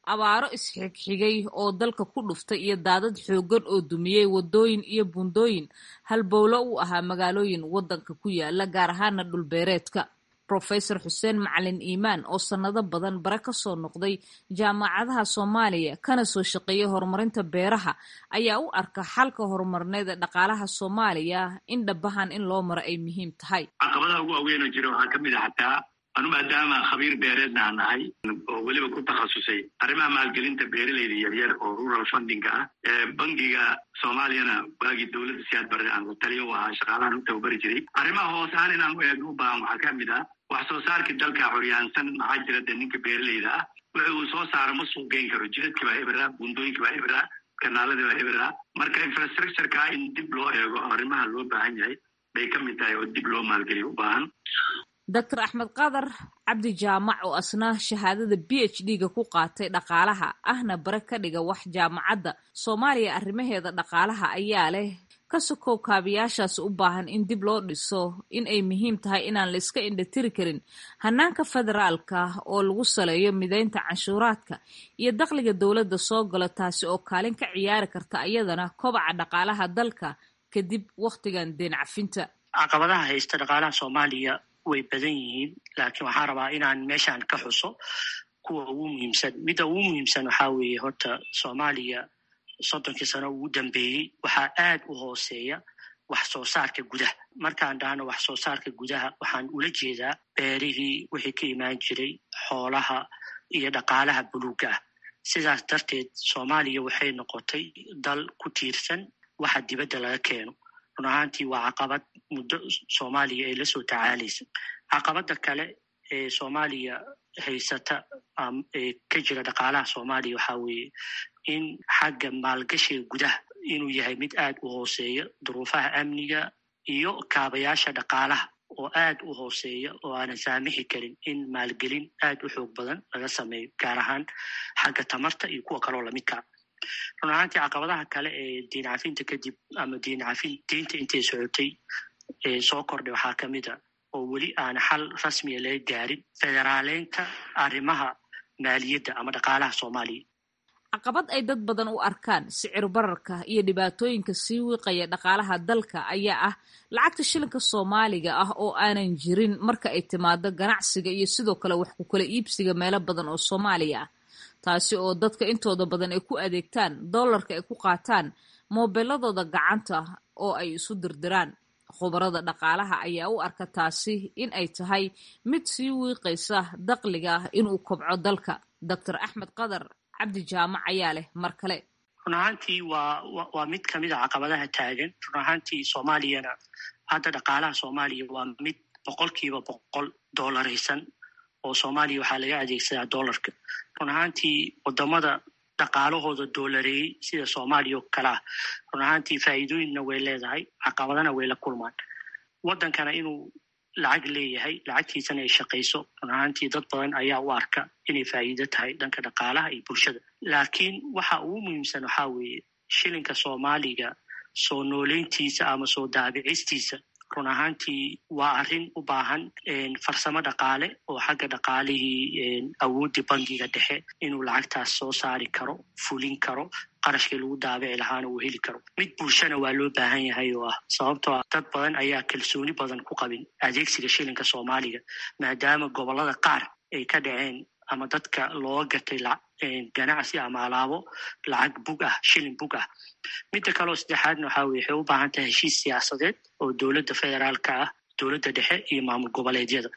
abaaro isxigxigay oo dalka ku dhuftay iyo daadad xooggan oo dumiyey waddooyin iyo buundooyin halbowlo u ahaa magaalooyin waddanka ku yaala gaar ahaana dhulbeereedka rofesor xuseen macalin iimaan oo sannado badan bare ka soo noqday jaamacadaha soomaaliya kana soo shaqeeyay horumarinta beeraha ayaa u arka xalka horumarneed ee dhaqaalaha soomaaliya in dhabahan in loo maro ay muhiim tahay caqabadaha ugu waaweynoo jira waxaa ka mid a xataa anu maadaama khabiir beereedna aan nahay oo weliba ku takhasusay arrimaha maalgelinta beeraleyda yaryar oo rural fundinga ah bangiga soomaaliyana waagii dowladda siyaad barre aan taliyo u ahaa shaqaalahan u tababari jiray arrimaha hoos ahaan inaan u eegno u baahan waxaa ka mid ah wax soo saarkii dalka xoryaansan maxaa jira dee ninka beeraleyda ah wixi uu soo saaro ma suuq geyn karo jidadkii baa ebera buundooyinkii baa ebera kanaaladii baa ebera marka infrastructureka in dib loo eego arrimaha loo baahan yahay bay ka mid tahay oo dib loo maalgeliyo u baahan doctor axmed qadar cabdi jaamac oo asna shahaadada b h d-ga ku qaatay dhaqaalaha ahna bare ka dhiga wax jaamacadda soomaaliya arrimaheeda dhaqaalaha ayaa leh ka sokow kaabiyaashaas u baahan in dib loo dhiso in ay muhiim tahay inaan la iska indhatiri karin hanaanka federaalka oo lagu saleeyo mideynta canshuuraadka iyo dakhliga dowladda soo galo taasi oo kaalin ka ciyaari karta iyadana kobaca dhaqaalaha dalka kadib wakhtigan deen cafinta caqabadaha haysta dhaqaalaha soomaaliya way badan yihiin laakiin waxaan rabaa inaan meeshaan ka xuso kuwa ugu muhiimsan midda ugu muhiimsan waxaa weeye horta soomaaliya soddonkii sano ugu dambeeyey waxaa aad u hooseeya wax soo saarka gudaha markaan dhahno wax soo saarka gudaha waxaan ula jeedaa beerihii wixii ka imaan jiray xoolaha iyo dhaqaalaha buluugga ah sidaas darteed soomaaliya waxay noqotay dal ku tiirsan waxa dibadda laga keeno run ahaantii waa caqabad muddo soomaaliya ay la soo tacaalaysa caqabada kale ee soomaaliya haysata ee ka jira dhaqaalaha soomaaliya waxaa weeye in xagga maalgashiga gudaha inuu yahay mid aad u hooseeya duruufaha amniga iyo kaabayaasha dhaqaalaha oo aad u hooseeya oo aanan saamixi karin in maalgelin aad u xoog badan laga sameeyo gaar ahaan xagga tamarta iyo kuwa kaloo lamidkaa run ahaantii caqabadaha kale ee diin cafinta kadib ama diin cafin diinta intay socotay ee soo kordhay waxaa ka mid a oo weli aan xal rasmiya laga gaarin federaaleynta arrimaha maaliyadda ama dhaqaalaha soomaaliya caqabad ay dad badan u arkaan sicir bararka iyo dhibaatooyinka sii wiiqaya dhaqaalaha dalka ayaa ah lacagta shilinka soomaaliga ah oo aanan jirin marka ay timaado ganacsiga iyo sidoo kale wax ku kala iibsiga meelo badan oo soomaaliya ah taasi oo dadka intooda badan ay ku adeegtaan dollarka ay ku qaataan moobeeladooda gacanta oo ay isu dirdiraan khubarada dhaqaalaha ayaa u arka taasi in ay tahay mid sii wiiqaysa dakhliga inuu kobco dalka doctor axmed qadar cabdi jaamac ayaa leh mar kale run ahaantii waa waa mid kamid a caqabadaha taagan run ahaantii soomaaliyana hadda dhaqaalaha soomaaliya waa mid boqolkiiba boqol doolaraysan oo soomaaliya waxaa laga adeegsadaa dollarka run ahaantii wadamada dhaqaalahooda doolareeyey sida soomaaliya oo kale ah run ahaantii faa'iidooyinna way leedahay caqabadana way la kulmaan waddankana inuu lacag leeyahay lacagtiisana ay shaqayso run ahaantii dad badan ayaa u arka inay faa'iido tahay dhanka dhaqaalaha iyo bulshada laakiin waxa ugu muhiimsan waxaa weeye shilinka soomaaliga soo nooleyntiisa ama soo daabicistiisa run ahaantii waa arrin u baahan farsamo dhaqaale oo xagga dhaqaalihii awooddii bangiga dhexe inuu lacagtaas soo saari karo fulin karo qarashkii lagu daabici lahaana uu heli karo mid bulshana waa loo baahan yahay oo ah sababtoo ah dad badan ayaa kalsooni badan ku qabin adeegsiga shilinka soomaaliga maadaama gobollada qaar ay ka dhaceen ama dadka looga gatay ganacsi ama alaabo lacag bug ah shilin bug ah midda kaleo saddexaadna waxaa weye waxay u baahan tahay heshiis siyaasadeed oo dowladda federaalka ah dowladda dhexe iyo maamul goboleedyada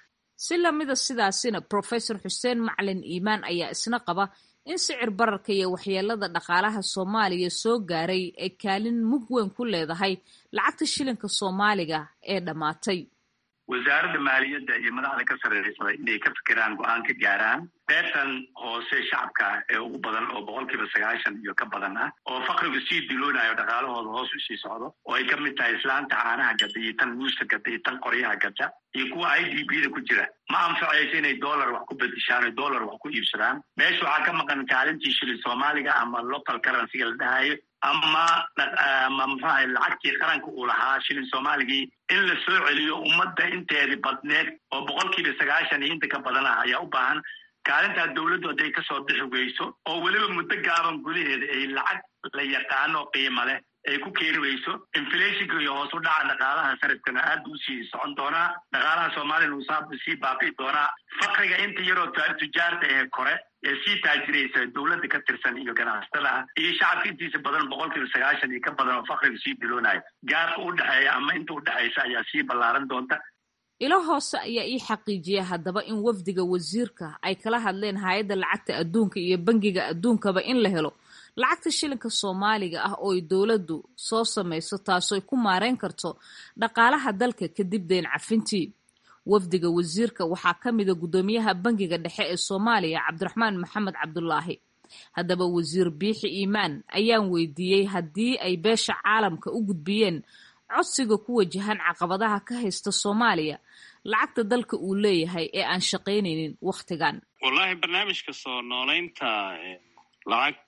si lamida sidaasina professor xuseen macalin iimaan ayaa isna qaba in sicir bararka iyo waxyeelada dhaqaalaha soomaaliya soo gaaray ay kaalin mug weyn ku leedahay lacagta shilinka soomaaliga ee dhammaatay wasaaradda maaliyadda iyo madaxda ka sarreysada inay ka fikiraan go-aan ka gaaraan beertan hoose shacabka ee ugu badan oo boqolkiiba sagaashan iyo ka badan ah oo fakrigu sii diloonayo dhaqaalahooda hoos u sii socdo oo ay ka mid tahay islaanta caanaha gadda iyo tan muuska gadda iyo tan qoryaha gadda iyo kuwa i d b da ku jira ma anfacayso inay dollar wax ku bedishaan o dollar wax ku iibsadaan meesha waxaa ka maqan kaalintii shilin soomaaliga ama local currencyga la dhahayo ama ama muxuaha lacagtii qaranka uu lahaa shilin soomaaligii in la soo celiyo ummadda inteedii badneed oo boqolkiiba sagaashan iyo inta ka badan ah ayaa u baahan kaalintaa dowladdu hadday kasoo bixi weyso oo weliba muddo gaaban gudaheeda ay lacag la yaqaano qiimo leh ay ku keeni weyso inflationka iyo hoos u dhaca dhaqaalaha sarifkana aad buu usii socon doonaa dhaqaalaha soomaaliyana uu sii baaqi doonaa fakriga inta yaroo tujaarta ee kore ee sii taajiraysa dowladda ka tirsan iyo ganacsatada iyo shacabka intiisa badan boqol kiiba sagaashan iyo ka badan oo fakriga sii biloonayo gaabka u dhexeeya ama inta u dhexaysa ayaa sii ballaaran doonta ilo hoose ayaa ii xaqiijiya haddaba in wafdiga wasiirka ay kala hadleen hay-adda lacagta adduunka iyo bangiga adduunkaba in la helo lacagta shilinka soomaaliga ah oo ay dowladdu soo samayso taasoo ay ku maareyn karto dhaqaalaha dalka kadib deyn cafintii wafdiga wasiirka waxaa ka mida guddoomiyaha bangiga dhexe ee soomaaliya cabdiraxmaan maxamed cabdulaahi haddaba wasiir biixi iimaan ayaan weydiiyey haddii ay beesha caalamka u gudbiyeen codsiga ku wajahan caqabadaha ka haysta soomaaliya lacagta dalka uu leeyahay ee aan shaqaynaynin wakhtigan wallaahi barnaamijka soo nooleynta lacag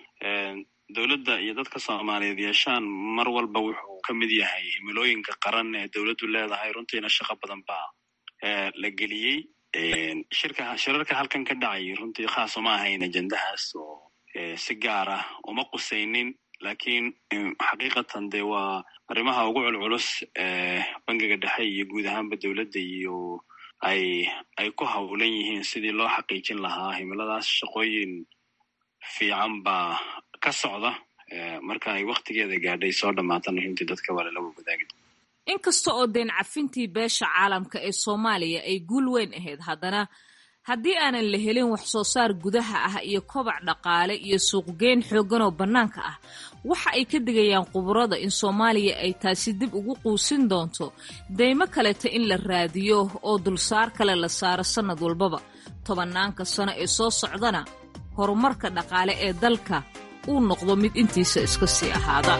dowladda iyo dadka soomaaliyeed yeeshaan mar walba wuxuu ka mid yahay himilooyinka qaran ee dowladdu leedahay runtiina shaqo badan baa la geliyey shirka shirarka halkan ka dhacay runtii khaas uma ahayn ajendahaas oo si gaar ah uma qusaynin lakiin xaqiiqatan dee waa arrimaha ugu culculus ee bangiga dhexe iyo guud ahaanba dowladda iyo ay ay ku hawlan yihiin sidii loo xaqiijin lahaa himiladaas shaqooyin fiican baa ka socda marka ay waktigeeda gaadhay soo dhammaatana runtii dadka waa lala wadaagi inkasta oo deyn cafintii beesha caalamka ee soomaaliya ay guul weyn ahayd haddana haddii aanan la helin wax soo saar gudaha ah iyo kobac dhaqaale iyo suuqgeyn xooggan oo bannaanka ah waxa ay ka digayaan khuburada in soomaaliya ay taasi dib ugu quusin doonto deymo kaleta in la raadiyo oo dulsaar kale la saaro sannad walbaba tobannaanka sano ee soo socdana horumarka dhaqaale ee dalka uu noqdo mid intiisa iska sii ahaada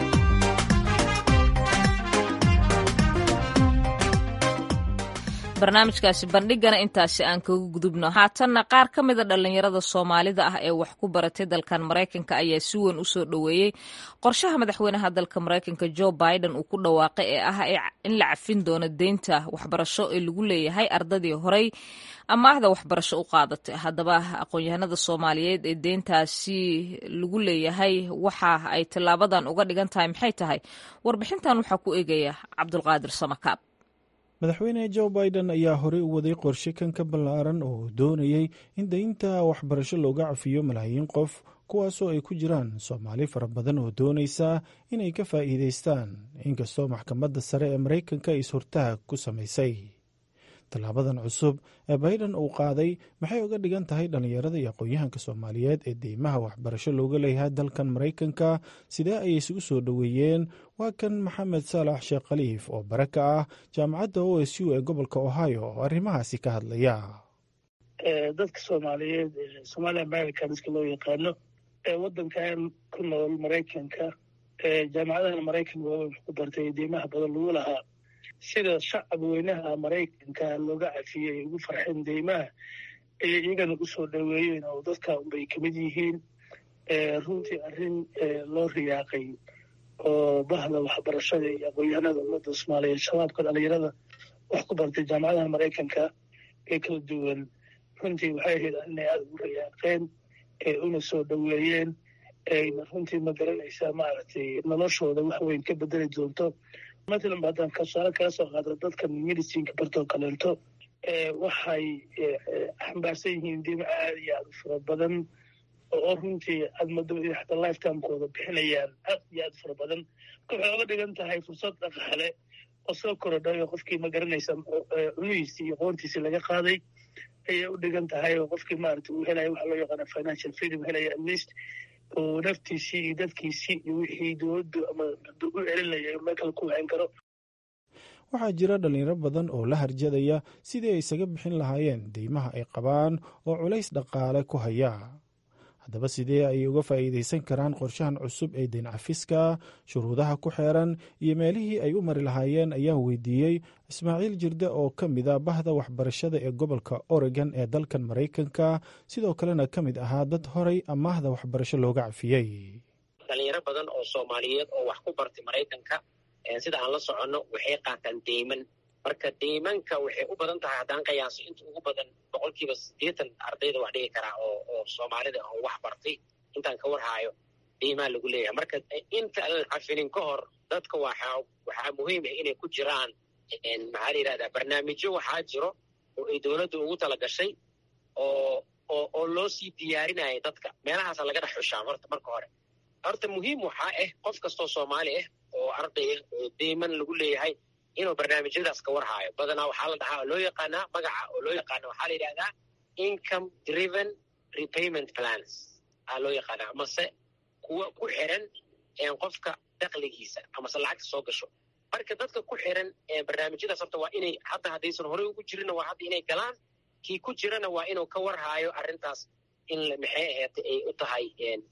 barnaamijkaasi bandhigana intaasi aan kaga gudubno haatanna qaar ka mida dhallinyarada soomaalida ah ee wax ku baratay dalkan maraykanka ayaa si weyn u soo dhoweeyey qorshaha madaxweynaha dalka maraykanka jo biden uu ku dhawaaqay ee ah in la cafin doono deynta waxbarasho ee lagu leeyahay ardadii horey amaahda waxbarasho u qaadatay haddaba aqoon-yahanada soomaaliyeed ee deyntaasi lagu leeyahay waxa ay tillaabadan uga dhigan tahay maxay tahay warbixintan waxaa ku eegaya cabdulqaadir samakaab madaxweyne jo biden ayaa horey u waday qorshe kan ka ballaaran oo doonayey in deynta waxbarasho looga cafiyo malaayiin qof kuwaasoo ay ku jiraan soomaali fara badan oo doonaysa inay ka faa'iidaystaan inkastoo maxkamadda sare ee maraykanka is-hortaag ku samaysay tallaabadan cusub ee biden uu qaaday maxay uga dhigan tahay dhallinyarada iyo aqoon-yahanka soomaaliyeed ee deymaha waxbarasho looga leeyahay dalkan maraykanka sidee ayay isugu soo dhoweeyeen waa kan maxamed saalax sheekh khaliif oo bare ka ah jaamacadda o s u ee gobolka ohio oo arrimahaasi ka hadlaya dadka soomaaliyeed somaali americanska loo yaqaano ee waddankan ku nool maraykanka jaamacadaha maraykanka waaweyn wax ku bartay deymaha badan lagu lahaa sida shacab weynaha maraykanka looga cafiyey ugu farxeen deymaha ayay iyagana u soo dhoweeyeen oo dadka unbay kamid yihiin runtii arrin loo riyaaqay oo bahda waxbarashada iyo aqoon-yahanada ummadda soomaaliyeed shabaabka dhalinyarada wax ku bartay jaamacadaha maraykanka ee kala duwan runtii waxay ahayd inay aada ugu riyaaqeen una soo dhoweeyeen ayna runtii ma garanaysaa maaragtay noloshooda wax weyn ka bedeli doonto matalan ba haddaan kasaale kala soo qaado dadkan medicinka bartoo kaleento waxay xambaarsan yihiin dima aada iyo aada u fara badan oo runtii aad mado xataa lifetimekooda bixinayaan aad iyo aad fara badan waxay oga dhigan tahay fursad dhaqaale oo soo korodhayo qofkii ma garanaysa cunihiisii iyo qoontiisii laga qaaday ayay u dhigan tahay oo qofkii maarata uu helaya waxa loo yaqaana financial freedom helaya at least oo naftiisii iyo dadkiisii iyo wixii dowladdu ama u celinaya meel kale ku waxin karo waxaa jira dhallinyaro badan oo la harjadaya sidii ay isaga bixin lahaayeen deymaha ay qabaan oo culays dhaqaale ku haya haddaba sidee ayay uga faa'iidaysan karaan qorshahan cusub ee deyn cafiska shuruudaha ku xeeran iyo meelihii ay u mari lahaayeen ayaan weydiiyey ismaaciil jirde oo ka mid a bahda waxbarashada ee gobolka oregon ee dalkan maraykanka sidoo kalena ka mid ahaa dad horay amaahda waxbarasho looga cafiyey dhalinyaro badan oo soomaaliyeed oo wax ku bartay maraykanka sida aan la soconno waxay qaataan deyman marka diimanka waxay u badan tahay haddaan qiyaaso inta ugu badan boqolkiiba siddeetan ardayda wax dhigi karaa oo oo soomaalida oo wax bartay intaan ka warhaayo diimaa lagu leeyahay marka inta aan cafinin ka hor dadka waxaa waxaa muhiim ah inay ku jiraan maxaa la yidhahdaa barnaamijyo waxaa jiro oo ay dowladda ugu tala gashay oo oo oo loo sii diyaarinaya dadka meelahaasa laga dhex xushaa horta marka hore horta muhiim waxaa ah qof kastoo soomaali ah oo arday ah oo diiman lagu leeyahay inuu barnaamijyadaas ka warhaayo badanaa waxaa la dhahaa oo loo yaqaanaa magaca oo loo yaqaana waxaa la yidhahdaa income driven repayment plans aa loo yaqaanaa amase kuwa ku xiran qofka dakligiisa amase lacagta soo gasho marka dadka ku xiran barnaamijyadaas horta waa inay hadda haddaysan horey ugu jirinna waa hadda inay galaan kii ku jirana waa inuu ka warhaayo arrintaas in maxay aheeta ay u tahay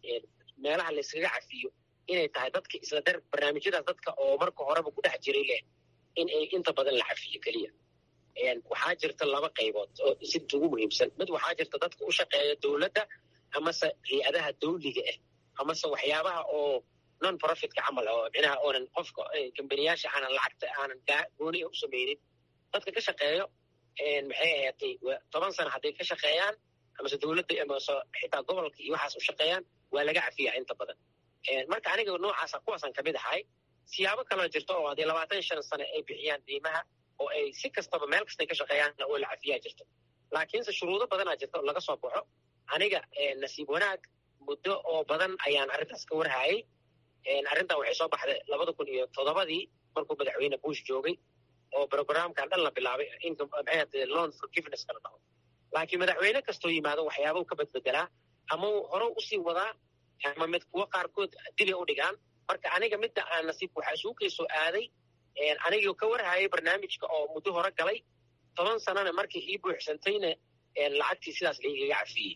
meelaha layskaga cafiyo inay tahay dadka isla dar barnaamijyadaas dadka oo marka horeba ku dhex jiray leh in ay inta badan la cafiyo keliya waxaa jirta laba qaybood oo sidta ugu muhiimsan mid waxaa jirta dadka u shaqeeya dowladda amase hay-adaha dawliga ah amase waxyaabaha oo non profitka camal oo micnaha oonan qofka kambaniyaasha aanan lacagta aanan gooni u samaynin dadka ka shaqeeyo maxay ahaatay toban sano hadday ka shaqeeyaan amase dowladda amase xitaa gobolka iyo waxaas u shaqeeyaan waa laga cafiyaa inta badan marka aniga noocaasa kuwaasaan kamid ahay siyaabo kaloo jirto oo haddii labaatan shan sano ay bixiyaan diimaha oo ay si kastaba meel kastay ka shaqeeyaanna oo la cafiyaa jirto laakiinse shuruudo badanaa jirta oo laga soo baxo aniga nasiib wanaag muddo oo badan ayaan arrintaas ka warhayay arrintan waxay soo baxday labada kun iyo toddobadii markuu madaxweyne bush joogay oo programkan dhan la bilaabay maxay loan forgiveness kala dhaho laakiin madaxweyne kastoo yimaado waxyaabau ka badbedelaa ama uu hore usii wadaa ama mid kuwo qaarkood dibay u dhigaan marka aniga midda aan nasiib waxaa isugu kaysoo aaday anigoo ka warhayay barnaamijka oo muddo hore galay toban sanana markii ii buuxsantayna lacagtii sidaas laigaga cafiyey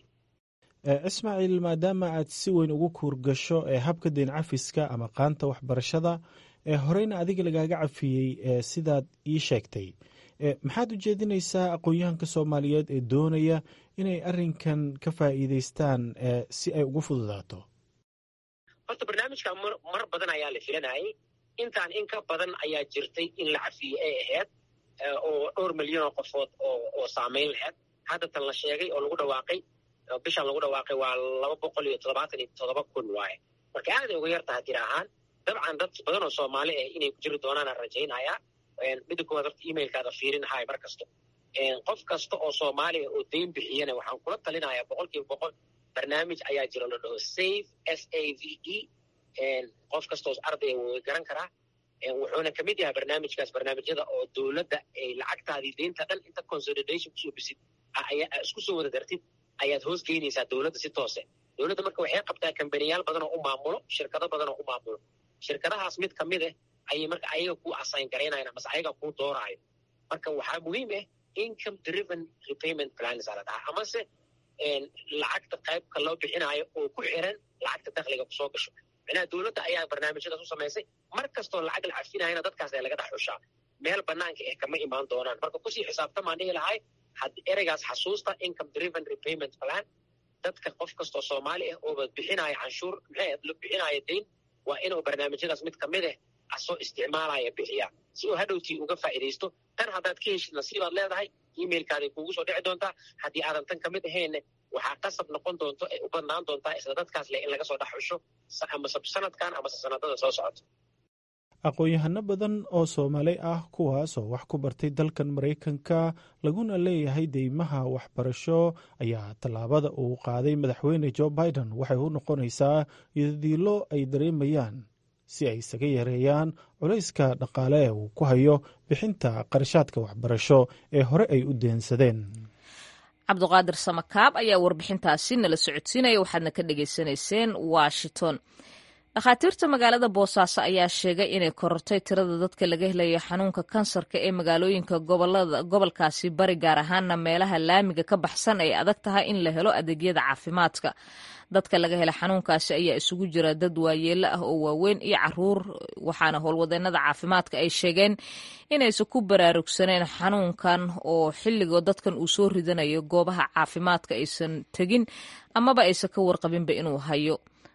ismaaciil maadaama aad si weyn ugu kuurgasho ee habka deyn cafiska ama qaanta waxbarashada ee horeyna adiga lagaaga cafiyey sidaad ii sheegtay maxaad u jeedinaysaa aqoon-yahanka soomaaliyeed ee doonaya inay arrinkan ka faa'iidaystaan si ay ugu fududaato horta barnaamijka mar badan ayaa la filanayay intaan in ka badan ayaa jirtay in la cafiye ay ahayd oo dhowr milyan oo qofood oo saamayn lahayd hadda tan la sheegay oo lagu dhawaaqay bishan lagu dhawaaqay waa laba boqol iyo toddobaatan iyo toddoba kun waaye marka aaday uga yar taha tir ahaan dabcan dad badan oo soomaali ah inay ku jiri doonaanaan rajaynayaa midda koowaad horta emailkaada fiirinahay mar kasto qof kasta oo soomaaliya oo deyn bixiyana waxaan kula talinayaa boqol kiiba boqol barnaamij ayaa jira la dhaho safe s a v e qof kasta oo ardaya way garan karaa wuxuuna kamid yahay barnaamijkaas barnaamijyada oo dowladda ay lacagtaadii deynta dhan inta consolidation kusoo bisid isku soo wada dartid ayaad hoos geynaysaa dowladda si toose dowladda marka waxay qabtaa kambaniyaal badan oo u maamulo shirkado badan oo u maamulo shirkadahaas mid kamid ah ayay marka ayaga ku assign garaynayan amase ayaga kuu dooraayo marka waxaa muhiim ah income driven repayment plans aa la dhahaa amase lacagta qaybka loo bixinaayo oo ku xiran lacagta dakhliga kusoo gasho micnaha dowladda ayaa barnaamijyadaas u samaysay mar kastoo lacag la cafinayana dadkaas ee laga dhex xushaa meel banaanka eh kama imaan doonaan marka kusii xisaabtamaan dhihi lahay ereygaas xasuusta income driven repayment plan dadka qof kastoo soomaali ah ooba bixinaya canshuur maxay bixinaya deyn waa inuu barnaamijyadaas mid kamid ah asoo isticmaalaya bixiya si uu hadhowtii uga faa'iidaysto tan haddaad ka heshid nasiibaad leedahay emailkaaday kuugu soo dhici doontaa haddii aadan tan kamid ahaynne waxaa qasab noqon doonto ay u badnaan doontaa isla dadkaas leh in laga soo dhex xusho amase sanadkan amase sanadada soo socoto aqoon-yahano badan oo soomaali ah kuwaasoo wax ku bartay dalkan maraykanka laguna leeyahay deymaha waxbarasho ayaa tallaabada uu qaaday madaxweyne jo biden waxay u noqonaysaa iyodiilo ay dareemayaan si ay isaga yareeyaan culayska dhaqaale ee uu ku hayo bixinta qarashaadka waxbarasho ee hore ay u deensadeen cabduqaadir samakaab ayaa warbixintaasi nala socodsiinaya waxaadna ka dhagaysanayseen washington dhakhaatiirta magaalada boosaaso ayaa sheegay inay korortay tirada dadka laga helayo xanuunka kansarka ee magaalooyinka gobolkaasi bari gaar ahaana meelaha laamiga ka baxsan ay adag tahay in la helo adeegyada caafimaadka dadka laga hela xanuunkaasi ayaa isugu jira dad waayeelo ah oo waaweyn iyo caruur waxaana howlwadeenada caafimaadka ay sheegeen inaysan ku baraarugsaneen xanuunkan oo xilligoo dadkan uu soo ridanayo goobaha caafimaadka aysan tegin amaba aysan ka warqabinba inuu hayo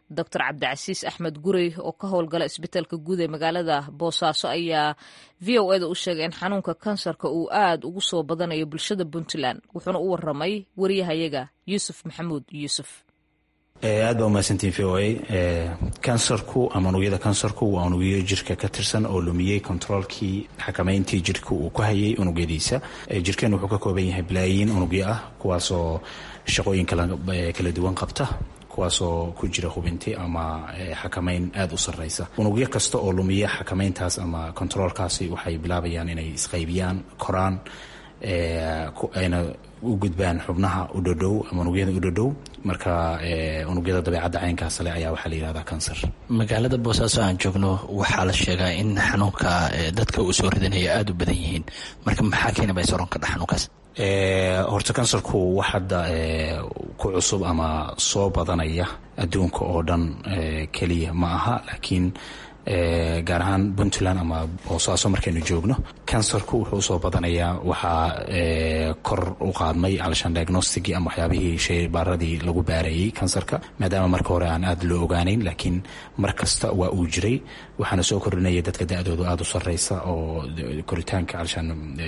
doctor cabdicasiis axmed gurey oo ka howlgala isbitaalka guud ee magaalada boosaaso ayaa v o eda u sheegay in xanuunka kansarka uu aad ugu soo badanayo bulshada puntland wuxuuna u waramay wariyahayaga yuusuf maxamuud yuusuf aad baa umahadsantiin v o a kansarku ama unugyada kansarku waa unugyo jirka ka tirsan oo lumiyey kontaroolkii xakamayntii jirka uu ku hayay unugyadiisa jirkeen wuxuu ka kooban yahay balaayiin unugyo ah kuwaasoo shaqooyin kala duwan qabta kuwaasoo ku jira hubinti ama xakamayn aada u sarreysa unugyo kasta oo lumiya xakamayntaas ama kontaroolkaasi waxay bilaabayaan inay isqaybiyaan koraan ayna u gudbaan xubnaha u dhodhow ama unugyada u dhodhow marka unugyada dabeecadda caynkaas le ayaa waxaa la yihahdaa kansar magaalada boosaaso aan joogno waxaa la sheegaa in xanuunka dadka uu soo ridanaya aada u badan yihiin marka maxaa keena bay soron kadha xanuunkaas horta kansarku wax hadda ku cusub ama soo badanaya adduunka oo dhan keliya ma aha laakiin gaar ahaan puntland ama boosaaso markaynu joogno kansarku wuxuu usoo badanayaa waxaa kor u qaadmay alshan diagnosticii ama waxyaabihii sheybaaradii lagu baarayey kansarka maadaama marka hore aan aada loo ogaanayn laakiin mar kasta waa uu jiray waxaana soo kordhinaya dadka da-doodu aada u sarreysa oo koritaanka alshan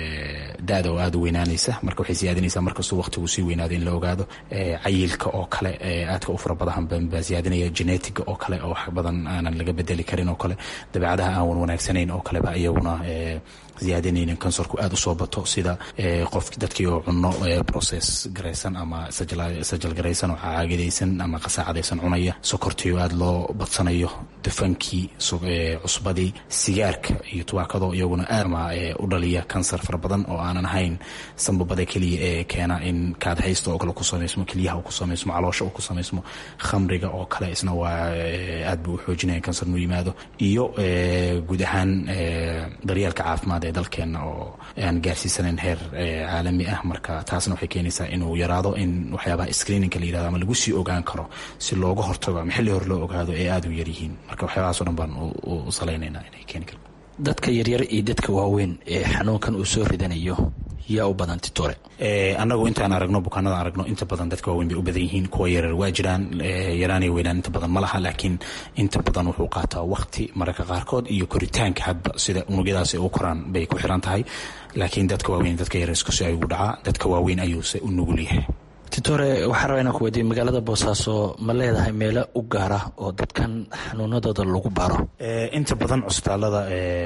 da-da oo aada u weynaanaysa marka waxay siyaadinaysaa markastuu waqtigu sii weynaado in la ogaado cayilka oo kale aadka u fara badan baa siyaadinaya genetiga oo kale oo wax badan aanan laga bedeli karin oo kale dabeecadaha aan wan wanaagsanayn oo kaleba iyaguna ziyaadinaynin kansarku aada usoo bato sida qof dadkii oo cuno process garaysan ama sajal garaysan oo caagadaysan ama qasaacadaysan cunaya sokortii oo aada loo badsanayo dufankii cusbadii sigaarka iyo tubaakado iyaguna aadma u dhaliya kansar fara badan oo aanan ahayn sambabada keliya ee keena in kaadhaysta oo kale ku samaysmo keliyaha ku samaysmo caloosha ku samaysmo khamriga oo kale isna waa aad buu u xoojinaya kansar inuu yimaado iyo guud ahaan daryeelka caafimaad ee dalkeena oo aan gaarsiisanayn heer caalami ah marka taasna waxay keenaysaa inuu yaraado in waxyaabaha screeninka la yirahdo ama lagu sii ogaan karo si looga hortago ama xilli hore loo ogaado ee aada u yaryihiin marka waxyaabahaasoo dhan baan u salaynaynaa inay keeni karto dadka yaryar iyo dadka waaweyn ee xanuunkan uu soo ridanayo yaa u badan titore annagu intaan aragno bukaanada aragno inta badan dadka waaweyn bay u badan yihiin kuwa yarar waa jiraan yaraan iyo weynaan inta badan ma laha laakiin inta badan wuxuu qaataa waqti mararka qaarkood iyo koritaanka hadba sida unugyadaasi u koraan bay ku xiran tahay laakiin dadka waaweyn dadka yarar iskusi ayuu dhacaa dadka waaweyn ayuuse u nugul yahay titore waxaa rabaa inaan ku weydiiye magaalada boosaaso ma leedahay meelo u gaara oo dadkan xanuunadooda lagu baaro inta badan cusbitaalada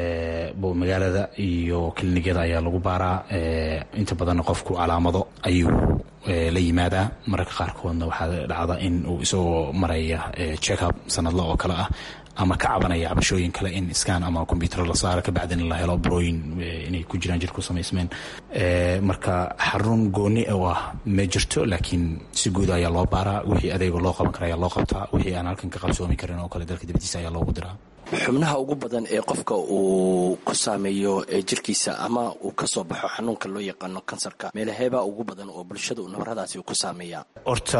magaalada iyo kilinikada ayaa lagu baaraa inta badanna qofku calaamado ayuu la yimaadaa mararka qaarkoodna waxaa dhacda in uu isagoo maraya checkup sanadla oo kale ah ama ka cabanaya cabashooyin kale in scan ama combyuter la saaro kabacdina la helo burooyin inay ku jiraan jirku samaysmeen marka xarun gooni oo ah ma jirto laakiin si guud ayaa loo baaraa wixii adeega loo qaban kara ayaa loo qabtaa wixii aan halkan ka qabsoomi karin oo kale dalka dibadiisa ayaa loogu diraa xubnaha ugu badan ee qofka uu ku saameeyo jirkiisa ama uu ka soo baxo xanuunka loo yaqaano kansarka meelaheebaa ugu badan oo bulshada nabaradaasi uu ku saameeya horta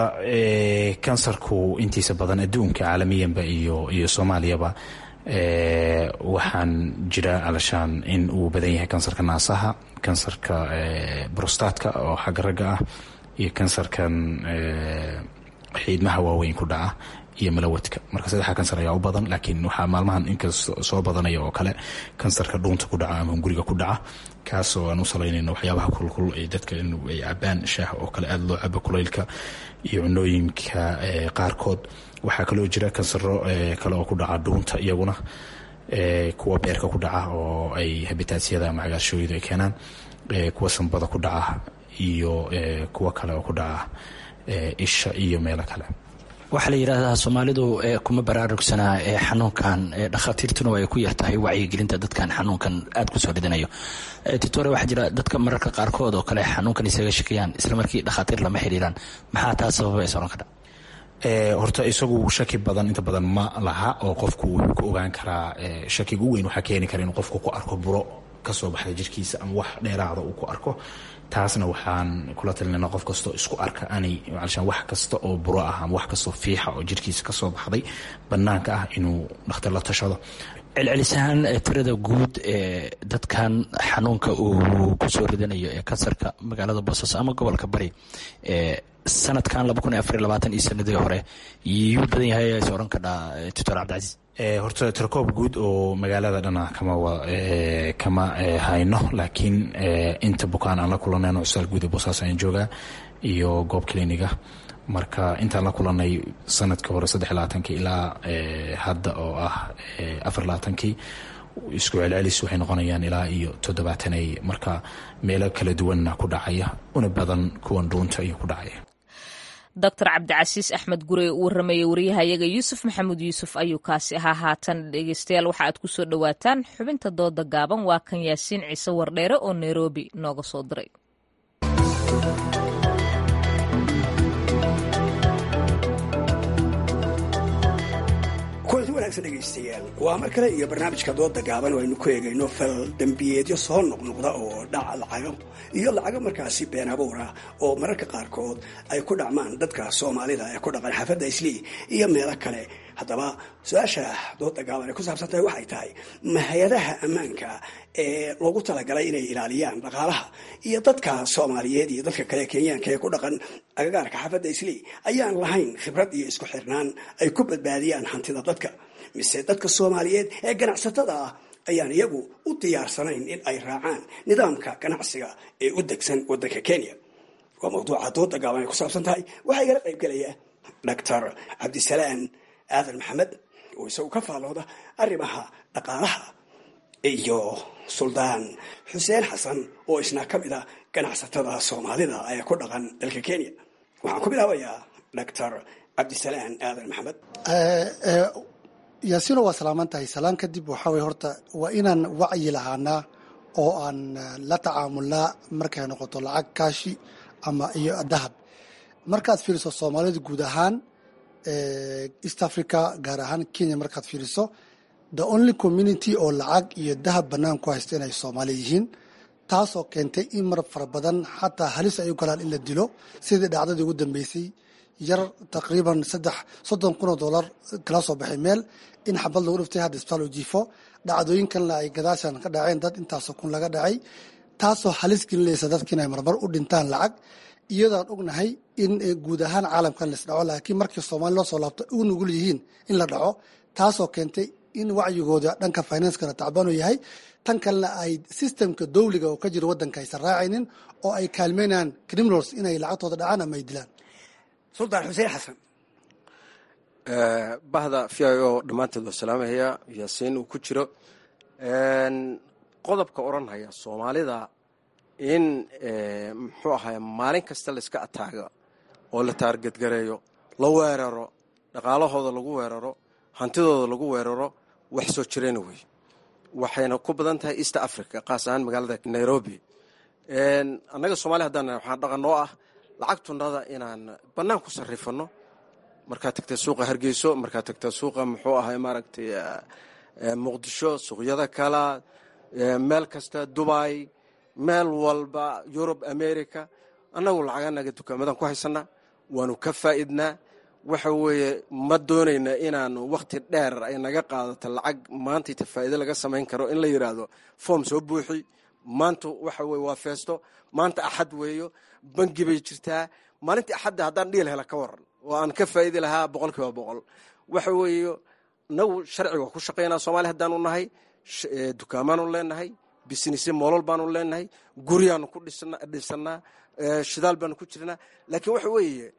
kansarku intiisa badan adduunka caalamiyanba iyo iyo soomaaliyaba waxaan jira alashaan in uu badan yahay kansarka naasaha kansarka brostatka oo xagga ragga ah iyo kansarkan xiidmaha waaweyn ku dhaca iyo malawadka marka saddexa kansar ayaa u badan laakiin waxaa maalmahan inkasta soo badanaya oo kale kansarka dhuunta ku dhaca ama hunguriga ku dhaca kaasoo aan u salaynayno waxyaabaha kulkul ee dadka in ay cabaan shaah oo kale aada loo cabo kulaylka iyo cunooyinka qaarkood waxaa kaloo jira kansaro kale oo ku dhaca dhuunta iyaguna kuwa beerka ku dhaca oo ay habitaasyada ama cagaarshooyadu ay keenaan kuwa sanbada ku dhaca iyo kuwa kale oo ku dhaca isha iyo meelo kale waxaa la yidhaahdaa soomaalidu kuma baraarugsanaa xanuunkan dhakhaatiirtuna ay ku yartahay wacyigelinta dadkan xanuunkan aada kusoo ridanayo titore waxaa jira dadka mararka qaarkood oo kale xanuunkan isaga shakiyaan islamarkii dhakhaatiir lama xiriiraan maxaa taa sababa ee soron kadha horta isagu shaki badan inta badan ma laha oo qofku wuxuu ku ogaan karaa shakiga u weyn waxaa keeni kara inuu qofku ku arko buro kasoo baxda jirkiisa ama wax dheeraada uu ku arko taasna waxaan kula talinayna qof kastoo isku arka anay alshaan wax kasta oo buro ah ama wax kastoo fiixa oo jirkiisa kasoo baxday banaanka ah inuu dhakhtar la tashado celcelisahaan tirada guud ee dadkan xanuunka uu kusoo ridanayo ee kansarka magaalada boosaaso ama gobolka bari sanadkan iyo sanadii hore yuu badan yahay is oran kadhaa doctor cabdicasiis horta tirkoob guud oo magaalada dhana kama kama hayno laakiin inta bukaan aan la kulanayno cusbitaal guud ee boosaaso ayaan joogaa iyo goob cliniga marka intaan la kulanay sanadkii hore saddex labaatankii ilaa hadda oo ah afar labaatankii isku celcelis waxay noqonayaan ilaa iyo toddobaatanay marka meelo kala duwanna ku dhacaya una badan kuwan dhuunta iyo ku dhacaya doctor cabdicasiis axmed gure uu waramayey wariyahayaga yuusuf maxamuud yuusuf ayuu kaasi ahaa haatan dhegeystayaal waxa aad ku soo dhowaataan xubinta dooda gaaban waa kan yaasiin ciise wardheere oo nairobi nooga soo diray kulanti wanaagsan dhegaystayaal waa mar kale iyo barnaamijka dooda gaaban oo aynu ku eegayno fal dembiyeedyo soo noqnoqda oo dhaca lacago iyo lacago markaasi been abuura oo mararka qaarkood ay ku dhacmaan dadka soomaalida ee ku dhaqan xaafadda islii iyo meelo kale haddaba su-aasha dooda gaaban ay ku saabsan tahay waxay tahay ma hay-adaha ammaanka ee loogu talagalay inay ilaaliyaan dhaqaalaha iyo dadka soomaaliyeed iyo dadka kale kenyaanka ee ku dhaqan agagaarka xaafadda islii ayaan lahayn khibrad iyo isku xirnaan ay ku badbaadiyaan hantida dadka mise dadka soomaaliyeed ee ganacsatada ah ayaan iyagu u diyaarsanayn in ay raacaan nidaamka ganacsiga ee u degsan wadanka kenya waa mawduuca dooda gaaban ay ku saabsan tahay waxaa igala qayb gelaya doctor cabdisalaan aadan maxamed oo isagu ka faalooda arrimaha dhaqaalaha iyo suldaan xuseen xasan oo isna ka mid a ganacsatada soomaalida ee ku dhaqan dalka kenya waxaan ku bilaabayaa doctor cabdisalaan aadan maxamed yaasiino waa salaaman tahay salaan kadib waxaa weye horta waa inaan wacyi lahaanaa oo aan la tacaamulnaa markay noqoto lacag kaashi ama iyo dahab markaad fiiriso soomaalida guud ahaan east africa gaar ahaan kenya markaad fiiriso the only community oo lacag iyo dahab bannaan ku haysta inay soomaali yihiin taasoo keentay in mar fara badan xataa halis ay u galaan in la dilo sidii dhacdadii ugu dambeysay yar taqriiban saddex soddon kun oo dollar kala soo baxay meel in xabad lagu dhiftay hadda isbitaal u jiifo dhacdooyinkanna ay gadaashan ka dhaceen dad intaasoo kun laga dhacay taasoo halis gelinaysa dadka inay marmar u dhintaan lacag iyadaan ognahay in guud ahaan caalamkan laisdhaco laakiin markii soomaali loo soo laabto u nugul yihiin in la dhaco taasoo keentay in wacyigooda dhanka financekana tacbanu yahay tan kalena ay sistemka dowliga oo ka jira wadanka aysan raacaynin oo ay kaalmeynayaan criminals inay lacagtooda dhacaan ama ay dilaan suldaan xuseen xasan bahda v i o dhammaanteed waa salaamahaya yaasiin uu ku jiro qodobka odhanhaya soomaalida in muxuu ahaay maalin kasta layska ataago oo la taargadgareeyo la weeraro dhaqaalahooda lagu weeraro hantidooda lagu weeraro wax soo jirayna wey waxayna ku badan tahay east africa qaas ahaan magaalada nairobi annaga soomaliya haddaan waxaan dhaqanoo ah lacagtunada inaan bannaan ku sarrifano markaad tagta suuqa hargeyso markaad tagta suuqa muxuu ahay maaragtay muqdisho suuqyada kala meel kasta dubai meel walba yurub america annagu lacaganaga dukaamadan ku haysanaa waanu ka faa'idnaa waxa weeye ma doonayna inaanu wakhti dheer ay naga qaadato lacag maantayta faa'iido laga samayn karo in la yidhaahdo foom soo buuxi maanta waxa weye waa feesto maanta axad weeyo bangi bay jirtaa maalintii axadda haddaan dhiil hela ka waran oo aan ka faa'idi lahaa boqol kiiba boqol waxa weeye nagu sharci waa ku shaqaynaa soomaaliya haddaanu nahay dukaamaanu leenahay businessy moolol baanu leenahay guryaanu ku dhisannaa shidaal baanu ku jirnaa laakiin waxa weeye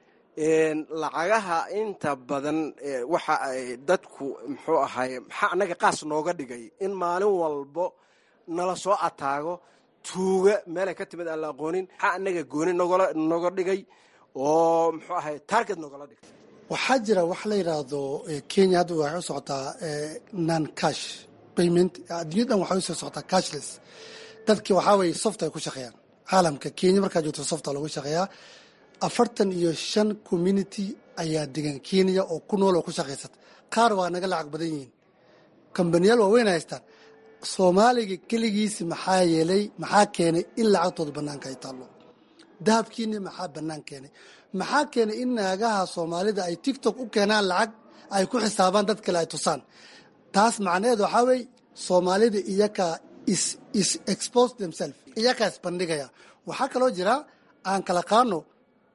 lacagaha inta badan waxa ay dadku muxuu ahaay maxaa annaga qaas nooga dhigay in maalin walbo nala soo ataago tuuga meelay ka timid aan la aqoonin maxaa annaga gooni noga dhigay oo muxuu ahay target nogala dhigay waxaa jira wax la yidhaahdo kenya hadda waxay u socotaa non cash payment adduunyadan waxay usoo socotaa cashless dadki waxaa weye soft ay ku shaqeeyaan caalamka kenya markaa joogto softa lagu shaqeeyaa afartan iyo shan community ayaa degan kenya oo ku nool oo ku shaqaysata qaar waa naga lacag badan yihiin kambaniyaal waaweyn haystaan soomaaliga keligiisi maxaa yeelay maxaa keenay in lacagtooda banaanka ay taallo dahabkiina maxaa banaan keenay maxaa keenay in naagaha soomaalida ay tictok u keenaan lacag ay ku xisaabaan dad kale ay tusaan taas macnaheed waxaa wey soomaalida iyakaa is expose themselves iyakaa isbandhigaya waxaa kaloo jira aan kala qaano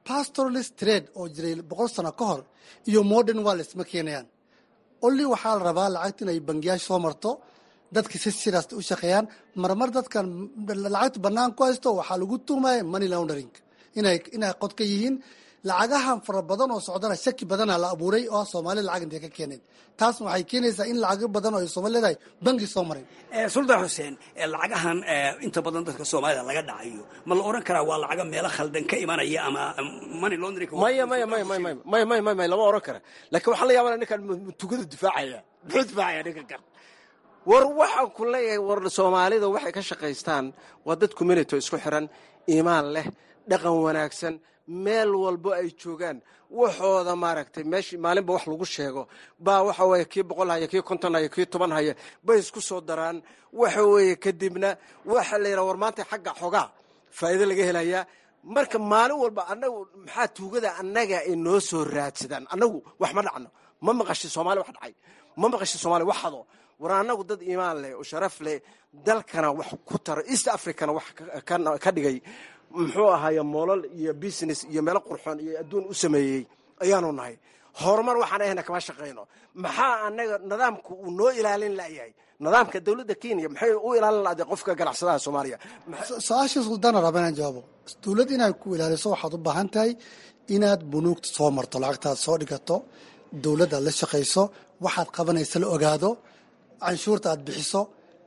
pastoralist trade oo jiray boqol sano ka hor iyo modern wallet ma keenayaan olli waxaa la rabaa lacagta inay bangiyaasha soo marto dadka si sidaas u shaqeeyaan marmar dadkan lacagta bannaan ku haysto waxaa lagu tuhmaya money laundering inay inay qod ka yihiin lacagahan fara badan oo socdana shaki badana la abuuray oo soomaalida lacag intay ka keeneen taasna waxay keenaysaa in lacago badan oo ay soomaali leedahay bangi soo maray suldaan xuseen lacagahan inta badan dadka soomaalida laga dhacayo ma la oran karaa waa lacaga meelo khaldan ka imanaya ama money laundering maya maya maya maya maya maya maya maya maya lama oran kara laakiin waxaa la yaabana ninkan tugada difaacaya muxuu difaacaya ninkan kan war waxaan ku leeyahay war soomaalida waxay ka shaqaystaan waa dad community isku xiran iimaan leh dhaqan wanaagsan meel walbo ay joogaan waxooda maaragtay meeshii maalinba wax lagu sheego baa waxa weeye kii boqol haya kii konton haya kii toban haya bay isku soo daraan waxa weeye kadibna waxa la yidhaha war maanta xagga xogaa faa'iido laga helayaa marka maalin walba annagu maxaa tuugada annaga ay noo soo raadsadaan annagu wax ma dhacno ma maqashi soomaali wax dhacay ma maqashi soomaali wax hado war annagu dad iimaan leh oo sharaf leh dalkana wax ku taro east africana wax ka dhigay muxuu ahaaye moolal iyo business iyo meelo qurxoon iyo adduun u sameeyey ayaanu nahay horumar waxaan ahayna kama shaqayno maxaa anaga nidaamka uu noo ilaalin layahay nidaamka dowladda kenya maxay u ilaalin laday qofka ganacsadaha soomaaliya su-aasha suldaana raba inaan jawaabo dowladd inaad ku ilaaliso waxaad u baahan tahay inaad bunuugta soo marto lacagtaad soo dhigato dowladdaad la shaqayso waxaad qabanaysa la ogaado canshuurta aad bixiso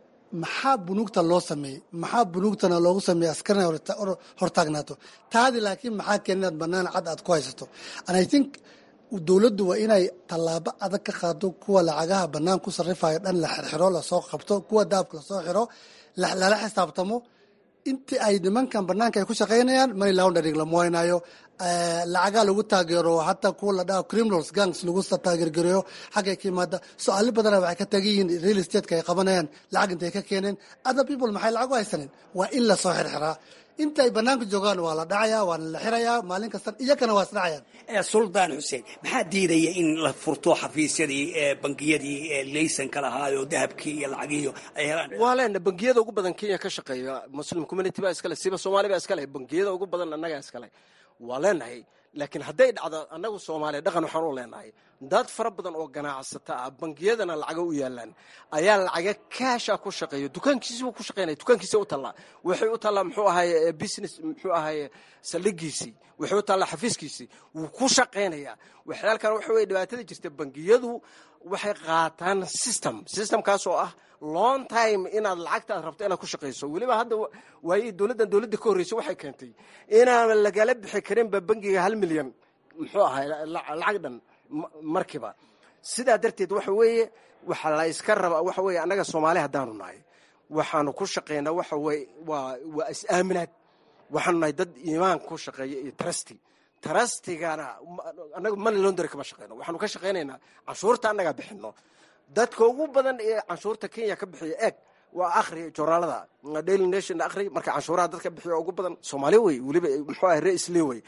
maxaa bunuugta loo sameeyey maxaa bunuugtana loogu sameeyey askarina hortaagnaato taadi laakiin maxaa keen inaad banaan cad aad ku haysato and i think dowladdu waa inay tallaabo adag ka qaado kuwa lacagaha bannaan ku sarrifayo dhan la xirxiro lasoo qabto kuwa daabka lasoo xiro lala xisaabtamo intii ay nimankan banaanka ay ku shaqaynayaan money laundering lama waynayo lacagaa lagu taageero hataa kuwa la dhaho criminals gangs lagu taageergareeyo xaggay ka yimaada so-aalo badana waxay ka tagan yihiin real estate-ka ay qabanayaan lacag intay ka keeneen other people maxay lacag u haysaneen waa in lasoo xirxiraa inta ay banaanka joogaan waa la dhacayaa waana la xirayaa maalin kasta iyakana waa isdhacayaan suldaan xuseen maxaa diidaya in la furto xafiisyadii bangiyadii laysanka lahaayo dahabkii iyo lacagiyo ay helaan waa leena bangiyada ugu badan kenya ka shaqeeya muslim community baa iskale siba soomaali baa iskale bangiyada ugu badan annagaa iskale waa leenahay laakiin hadday dhacdo annagu soomaaliya dhaqan waxaan u leenahay dad fara badan oo ganacsata ah bangiyadana lacaga u yaalaan ayaa lacaga kaasha ku shaqeeya dukaankiisibu ku shaqeynaya dukaankiisa u tallaa waxay u tallaa muxuu ahaye business muxuu ahaye saldhigiisii waxay u tallaa xafiiskiisii wuu ku shaqaynayaa waxyaalkan waxa weye dhibaatada jirta bangiyadu waxay qaataan system systemkaas oo ah long time inaad lacagta aad rabto inaad ku shaqayso weliba hadda waaye dowladdan dowladda ka horreysa waxay keentay inaan lagala bixi karinba bangiga hal milyan muxuu ahay lacag dhan markiiba sidaa darteed waxa weeye waxa la iska rabaa waxa weeye annaga soomaali haddaanu nahay waxaanu ku shaqaynaa waxa weye waa waa is-aaminaad waxaanu nahay dad iimaan ku shaqeeya iyo trusty trustigana annaga money laundry kama shaqeyno waxaanu ka shaqaynaynaa canshuurta annagaa bixino dadka ugu badan ee canshuurta kenya ka bixiya eeg waa akhri joornaalada daily nation akhri marka canshuuraha dadka bixiya ugu badan soomaali wey weliba muxuu ahay ra-isle wey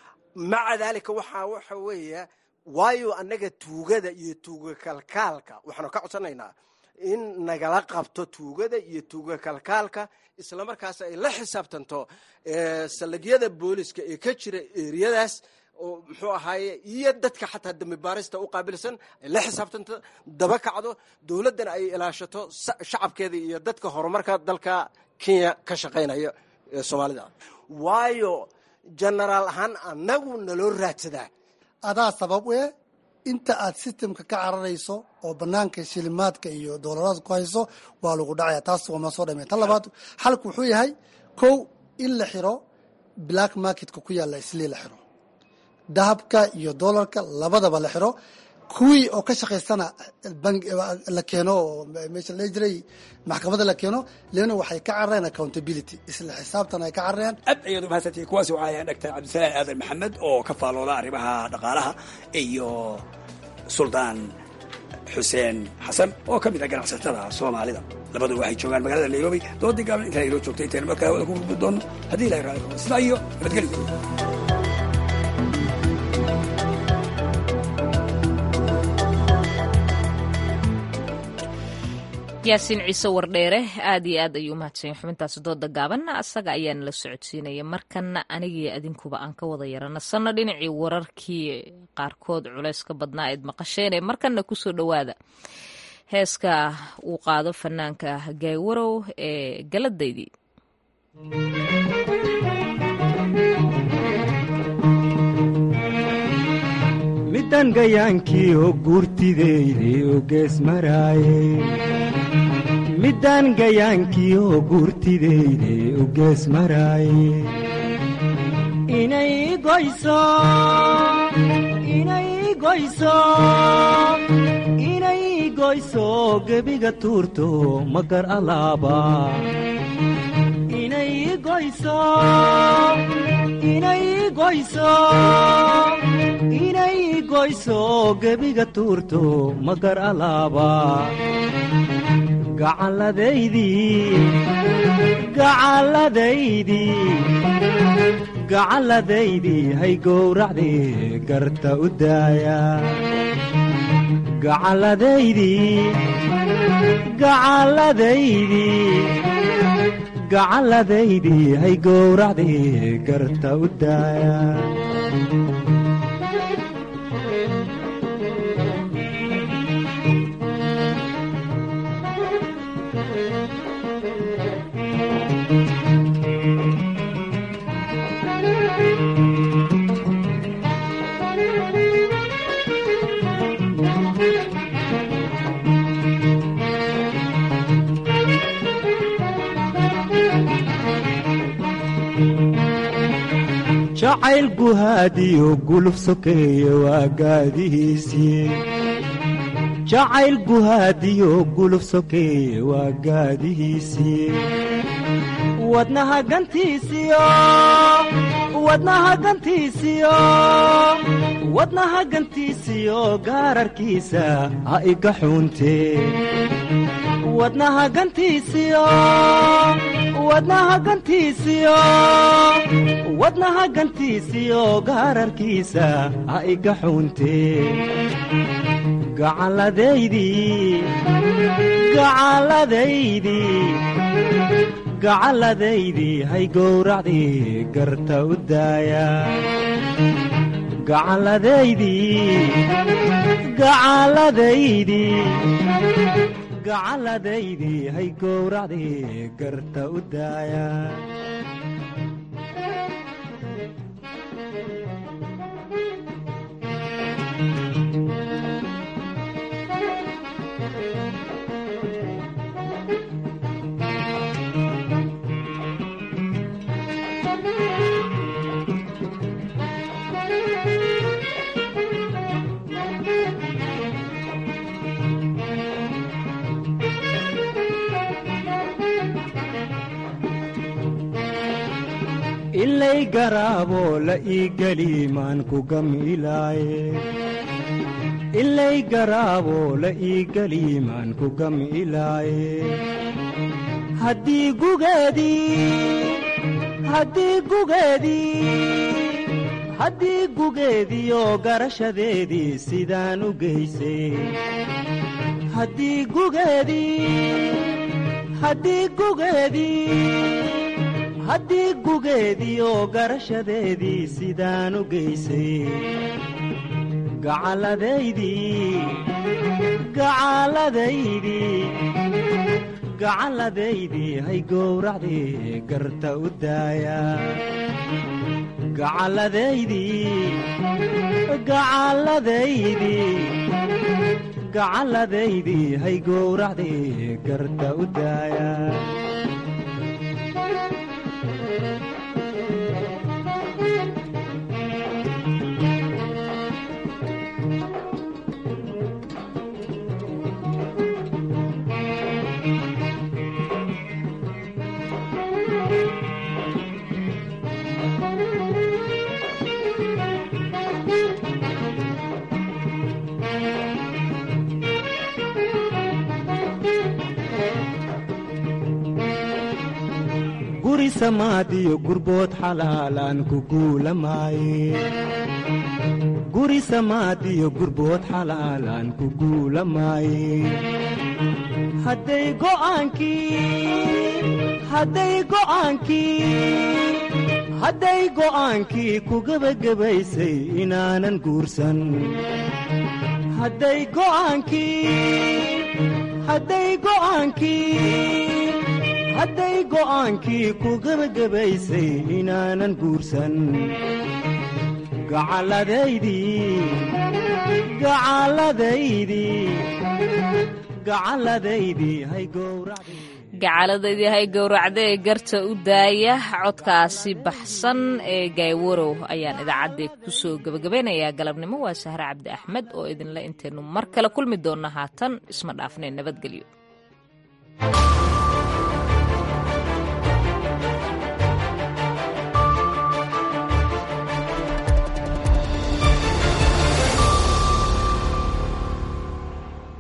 maca daalika waxaa waxa weeya waayo annaga tuugada iyo tuuga kalkaalka waxaanu ka codsanaynaa in nagala qabto tuugada iyo tuuga kalkaalka islamarkaas ay la xisaabtanto saldhigyada booliska ee ka jira eriyadaas oo muxuu ahaaye iyo dadka xataa dambi baarista u qaabilsan ay la xisaabtanto daba kacdo dowladdana ay ilaashato shacabkeeda iyo dadka horumarka dalka kenya ka shaqaynaya ee soomaalida waayo genaraal ahaan annagu naloo raadsadaa adaa sabab e inta aad sistemka ka cararayso oo banaanka shilimaadka iyo doolaraadka ku hayso waa lagu dhacaya taas waa ma soo dhamey tan labaad xalku wuxuu yahay kow in la xiro black marketka ku yaalla islii la xiro dahabka iyo doolarka labadaba la xiro kuwii oo ka shaqaystana la keeno oo meesha la jiray maxkamadda la keeno leana waxay ka carareen accountability isla xisaabtan ay ka carareen aad ayaad umahadsantihi kuwaasi waxaa ahayn dhagtar cabdisalaan aadan maxamed oo ka faalooda arrimaha dhaqaalaha iyo suldaan xuseen xasan oo ka mid ah ganacsatada soomaalida labadu waxay joogaan magaalada nairobi doodii gaaban intaan inoo joogtay intaynu markaa hawada ku gudbi doono haddii ilahay raali rabo sidaa iyo nabadgelyo yaasiin ciise wardheere aad iyo aad ayuu umahadsanya xubintaasi dooda gaabanna asaga ayaana la socodsiinaya markanna anigii adinkuba aan ka wada yaranasanno dhinacii wararkii qaarkood culayska badnaa eed maqasheen ee markanna kusoo dhowaada heeska uu qaado fanaanka gaaywarow ee galadaydii midan gayaankii oo guurtideyday oo gees maraaye middaan gayaankii oo guurtideyday oo gees maraaye inay goyso inay goyso inay goyso gebiga tuurto magar alaaba inay goyso inay goyso inay goyso gebiga tuurto magar alaaba gacalladaydii hay gowracdii garta u daaya gacalladaydii hay gowracdii garta u daaya jacayl guhaadiyo guluf sokeeye waa gaadihiisii jacayl guhaadiyo guluf sokeeye waa gaadihiisii wadnaha gantiisiyo wadnaha gantiisiyo wadnaha gantiisiyo gaararkiisa ha iga xuuntee wadnaha gantiisiyo wadnaha gantiisiyo wadnaha gantiisiyo gaararkiisa ha iga xuuntee gacalladaydii gacalladaydii gacalladaydii hay gowracdii garta u daaya gacalladaydii gacalladaydii gacalladaydii hay gowracdii garta u daaya ilay garaaboo la ii geli maan ku gamilaaye ilay garaaboo la ii geli maan ku gamilaaye haddii gugeedii haddii gugeedii haddii gugeediyo garashadeedii sidaan u geysay haddii gugeedii haddii gugeedii haddii gugeediyo garashadeedii sidaan u geysay gacalladaydii gacalladaydii gacalladaydii hay gowracdii garta u daaya gacalladaydii gacalladaydii gacalladaydii hay gowracdii garta u daaya guri samaadiyo gurbood xalaalaan ku guulamaaye guri samaadiyo gurbood xalaalaan ku guulamaaye hadday go'aankii hadday go'aankii hadday go'aankii ku gebagabaysay inaanan guursan hadday go'aankii hadday go'aankii hadday go'aankii ku gebagabaysay inaanan guursan gacalladaydii gacalladaydii gacalladaydii hay gowracday gacaaladaydii hay gowracdee garta u daaya codkaasi baxsan ee gaaywarow ayaan idaacaddee kusoo gebagabaynayaa galabnimo waa sahre cabdi axmed oo idinle intaynu mar kale kulmi doonna haatan isma dhaafneen nabadgelyo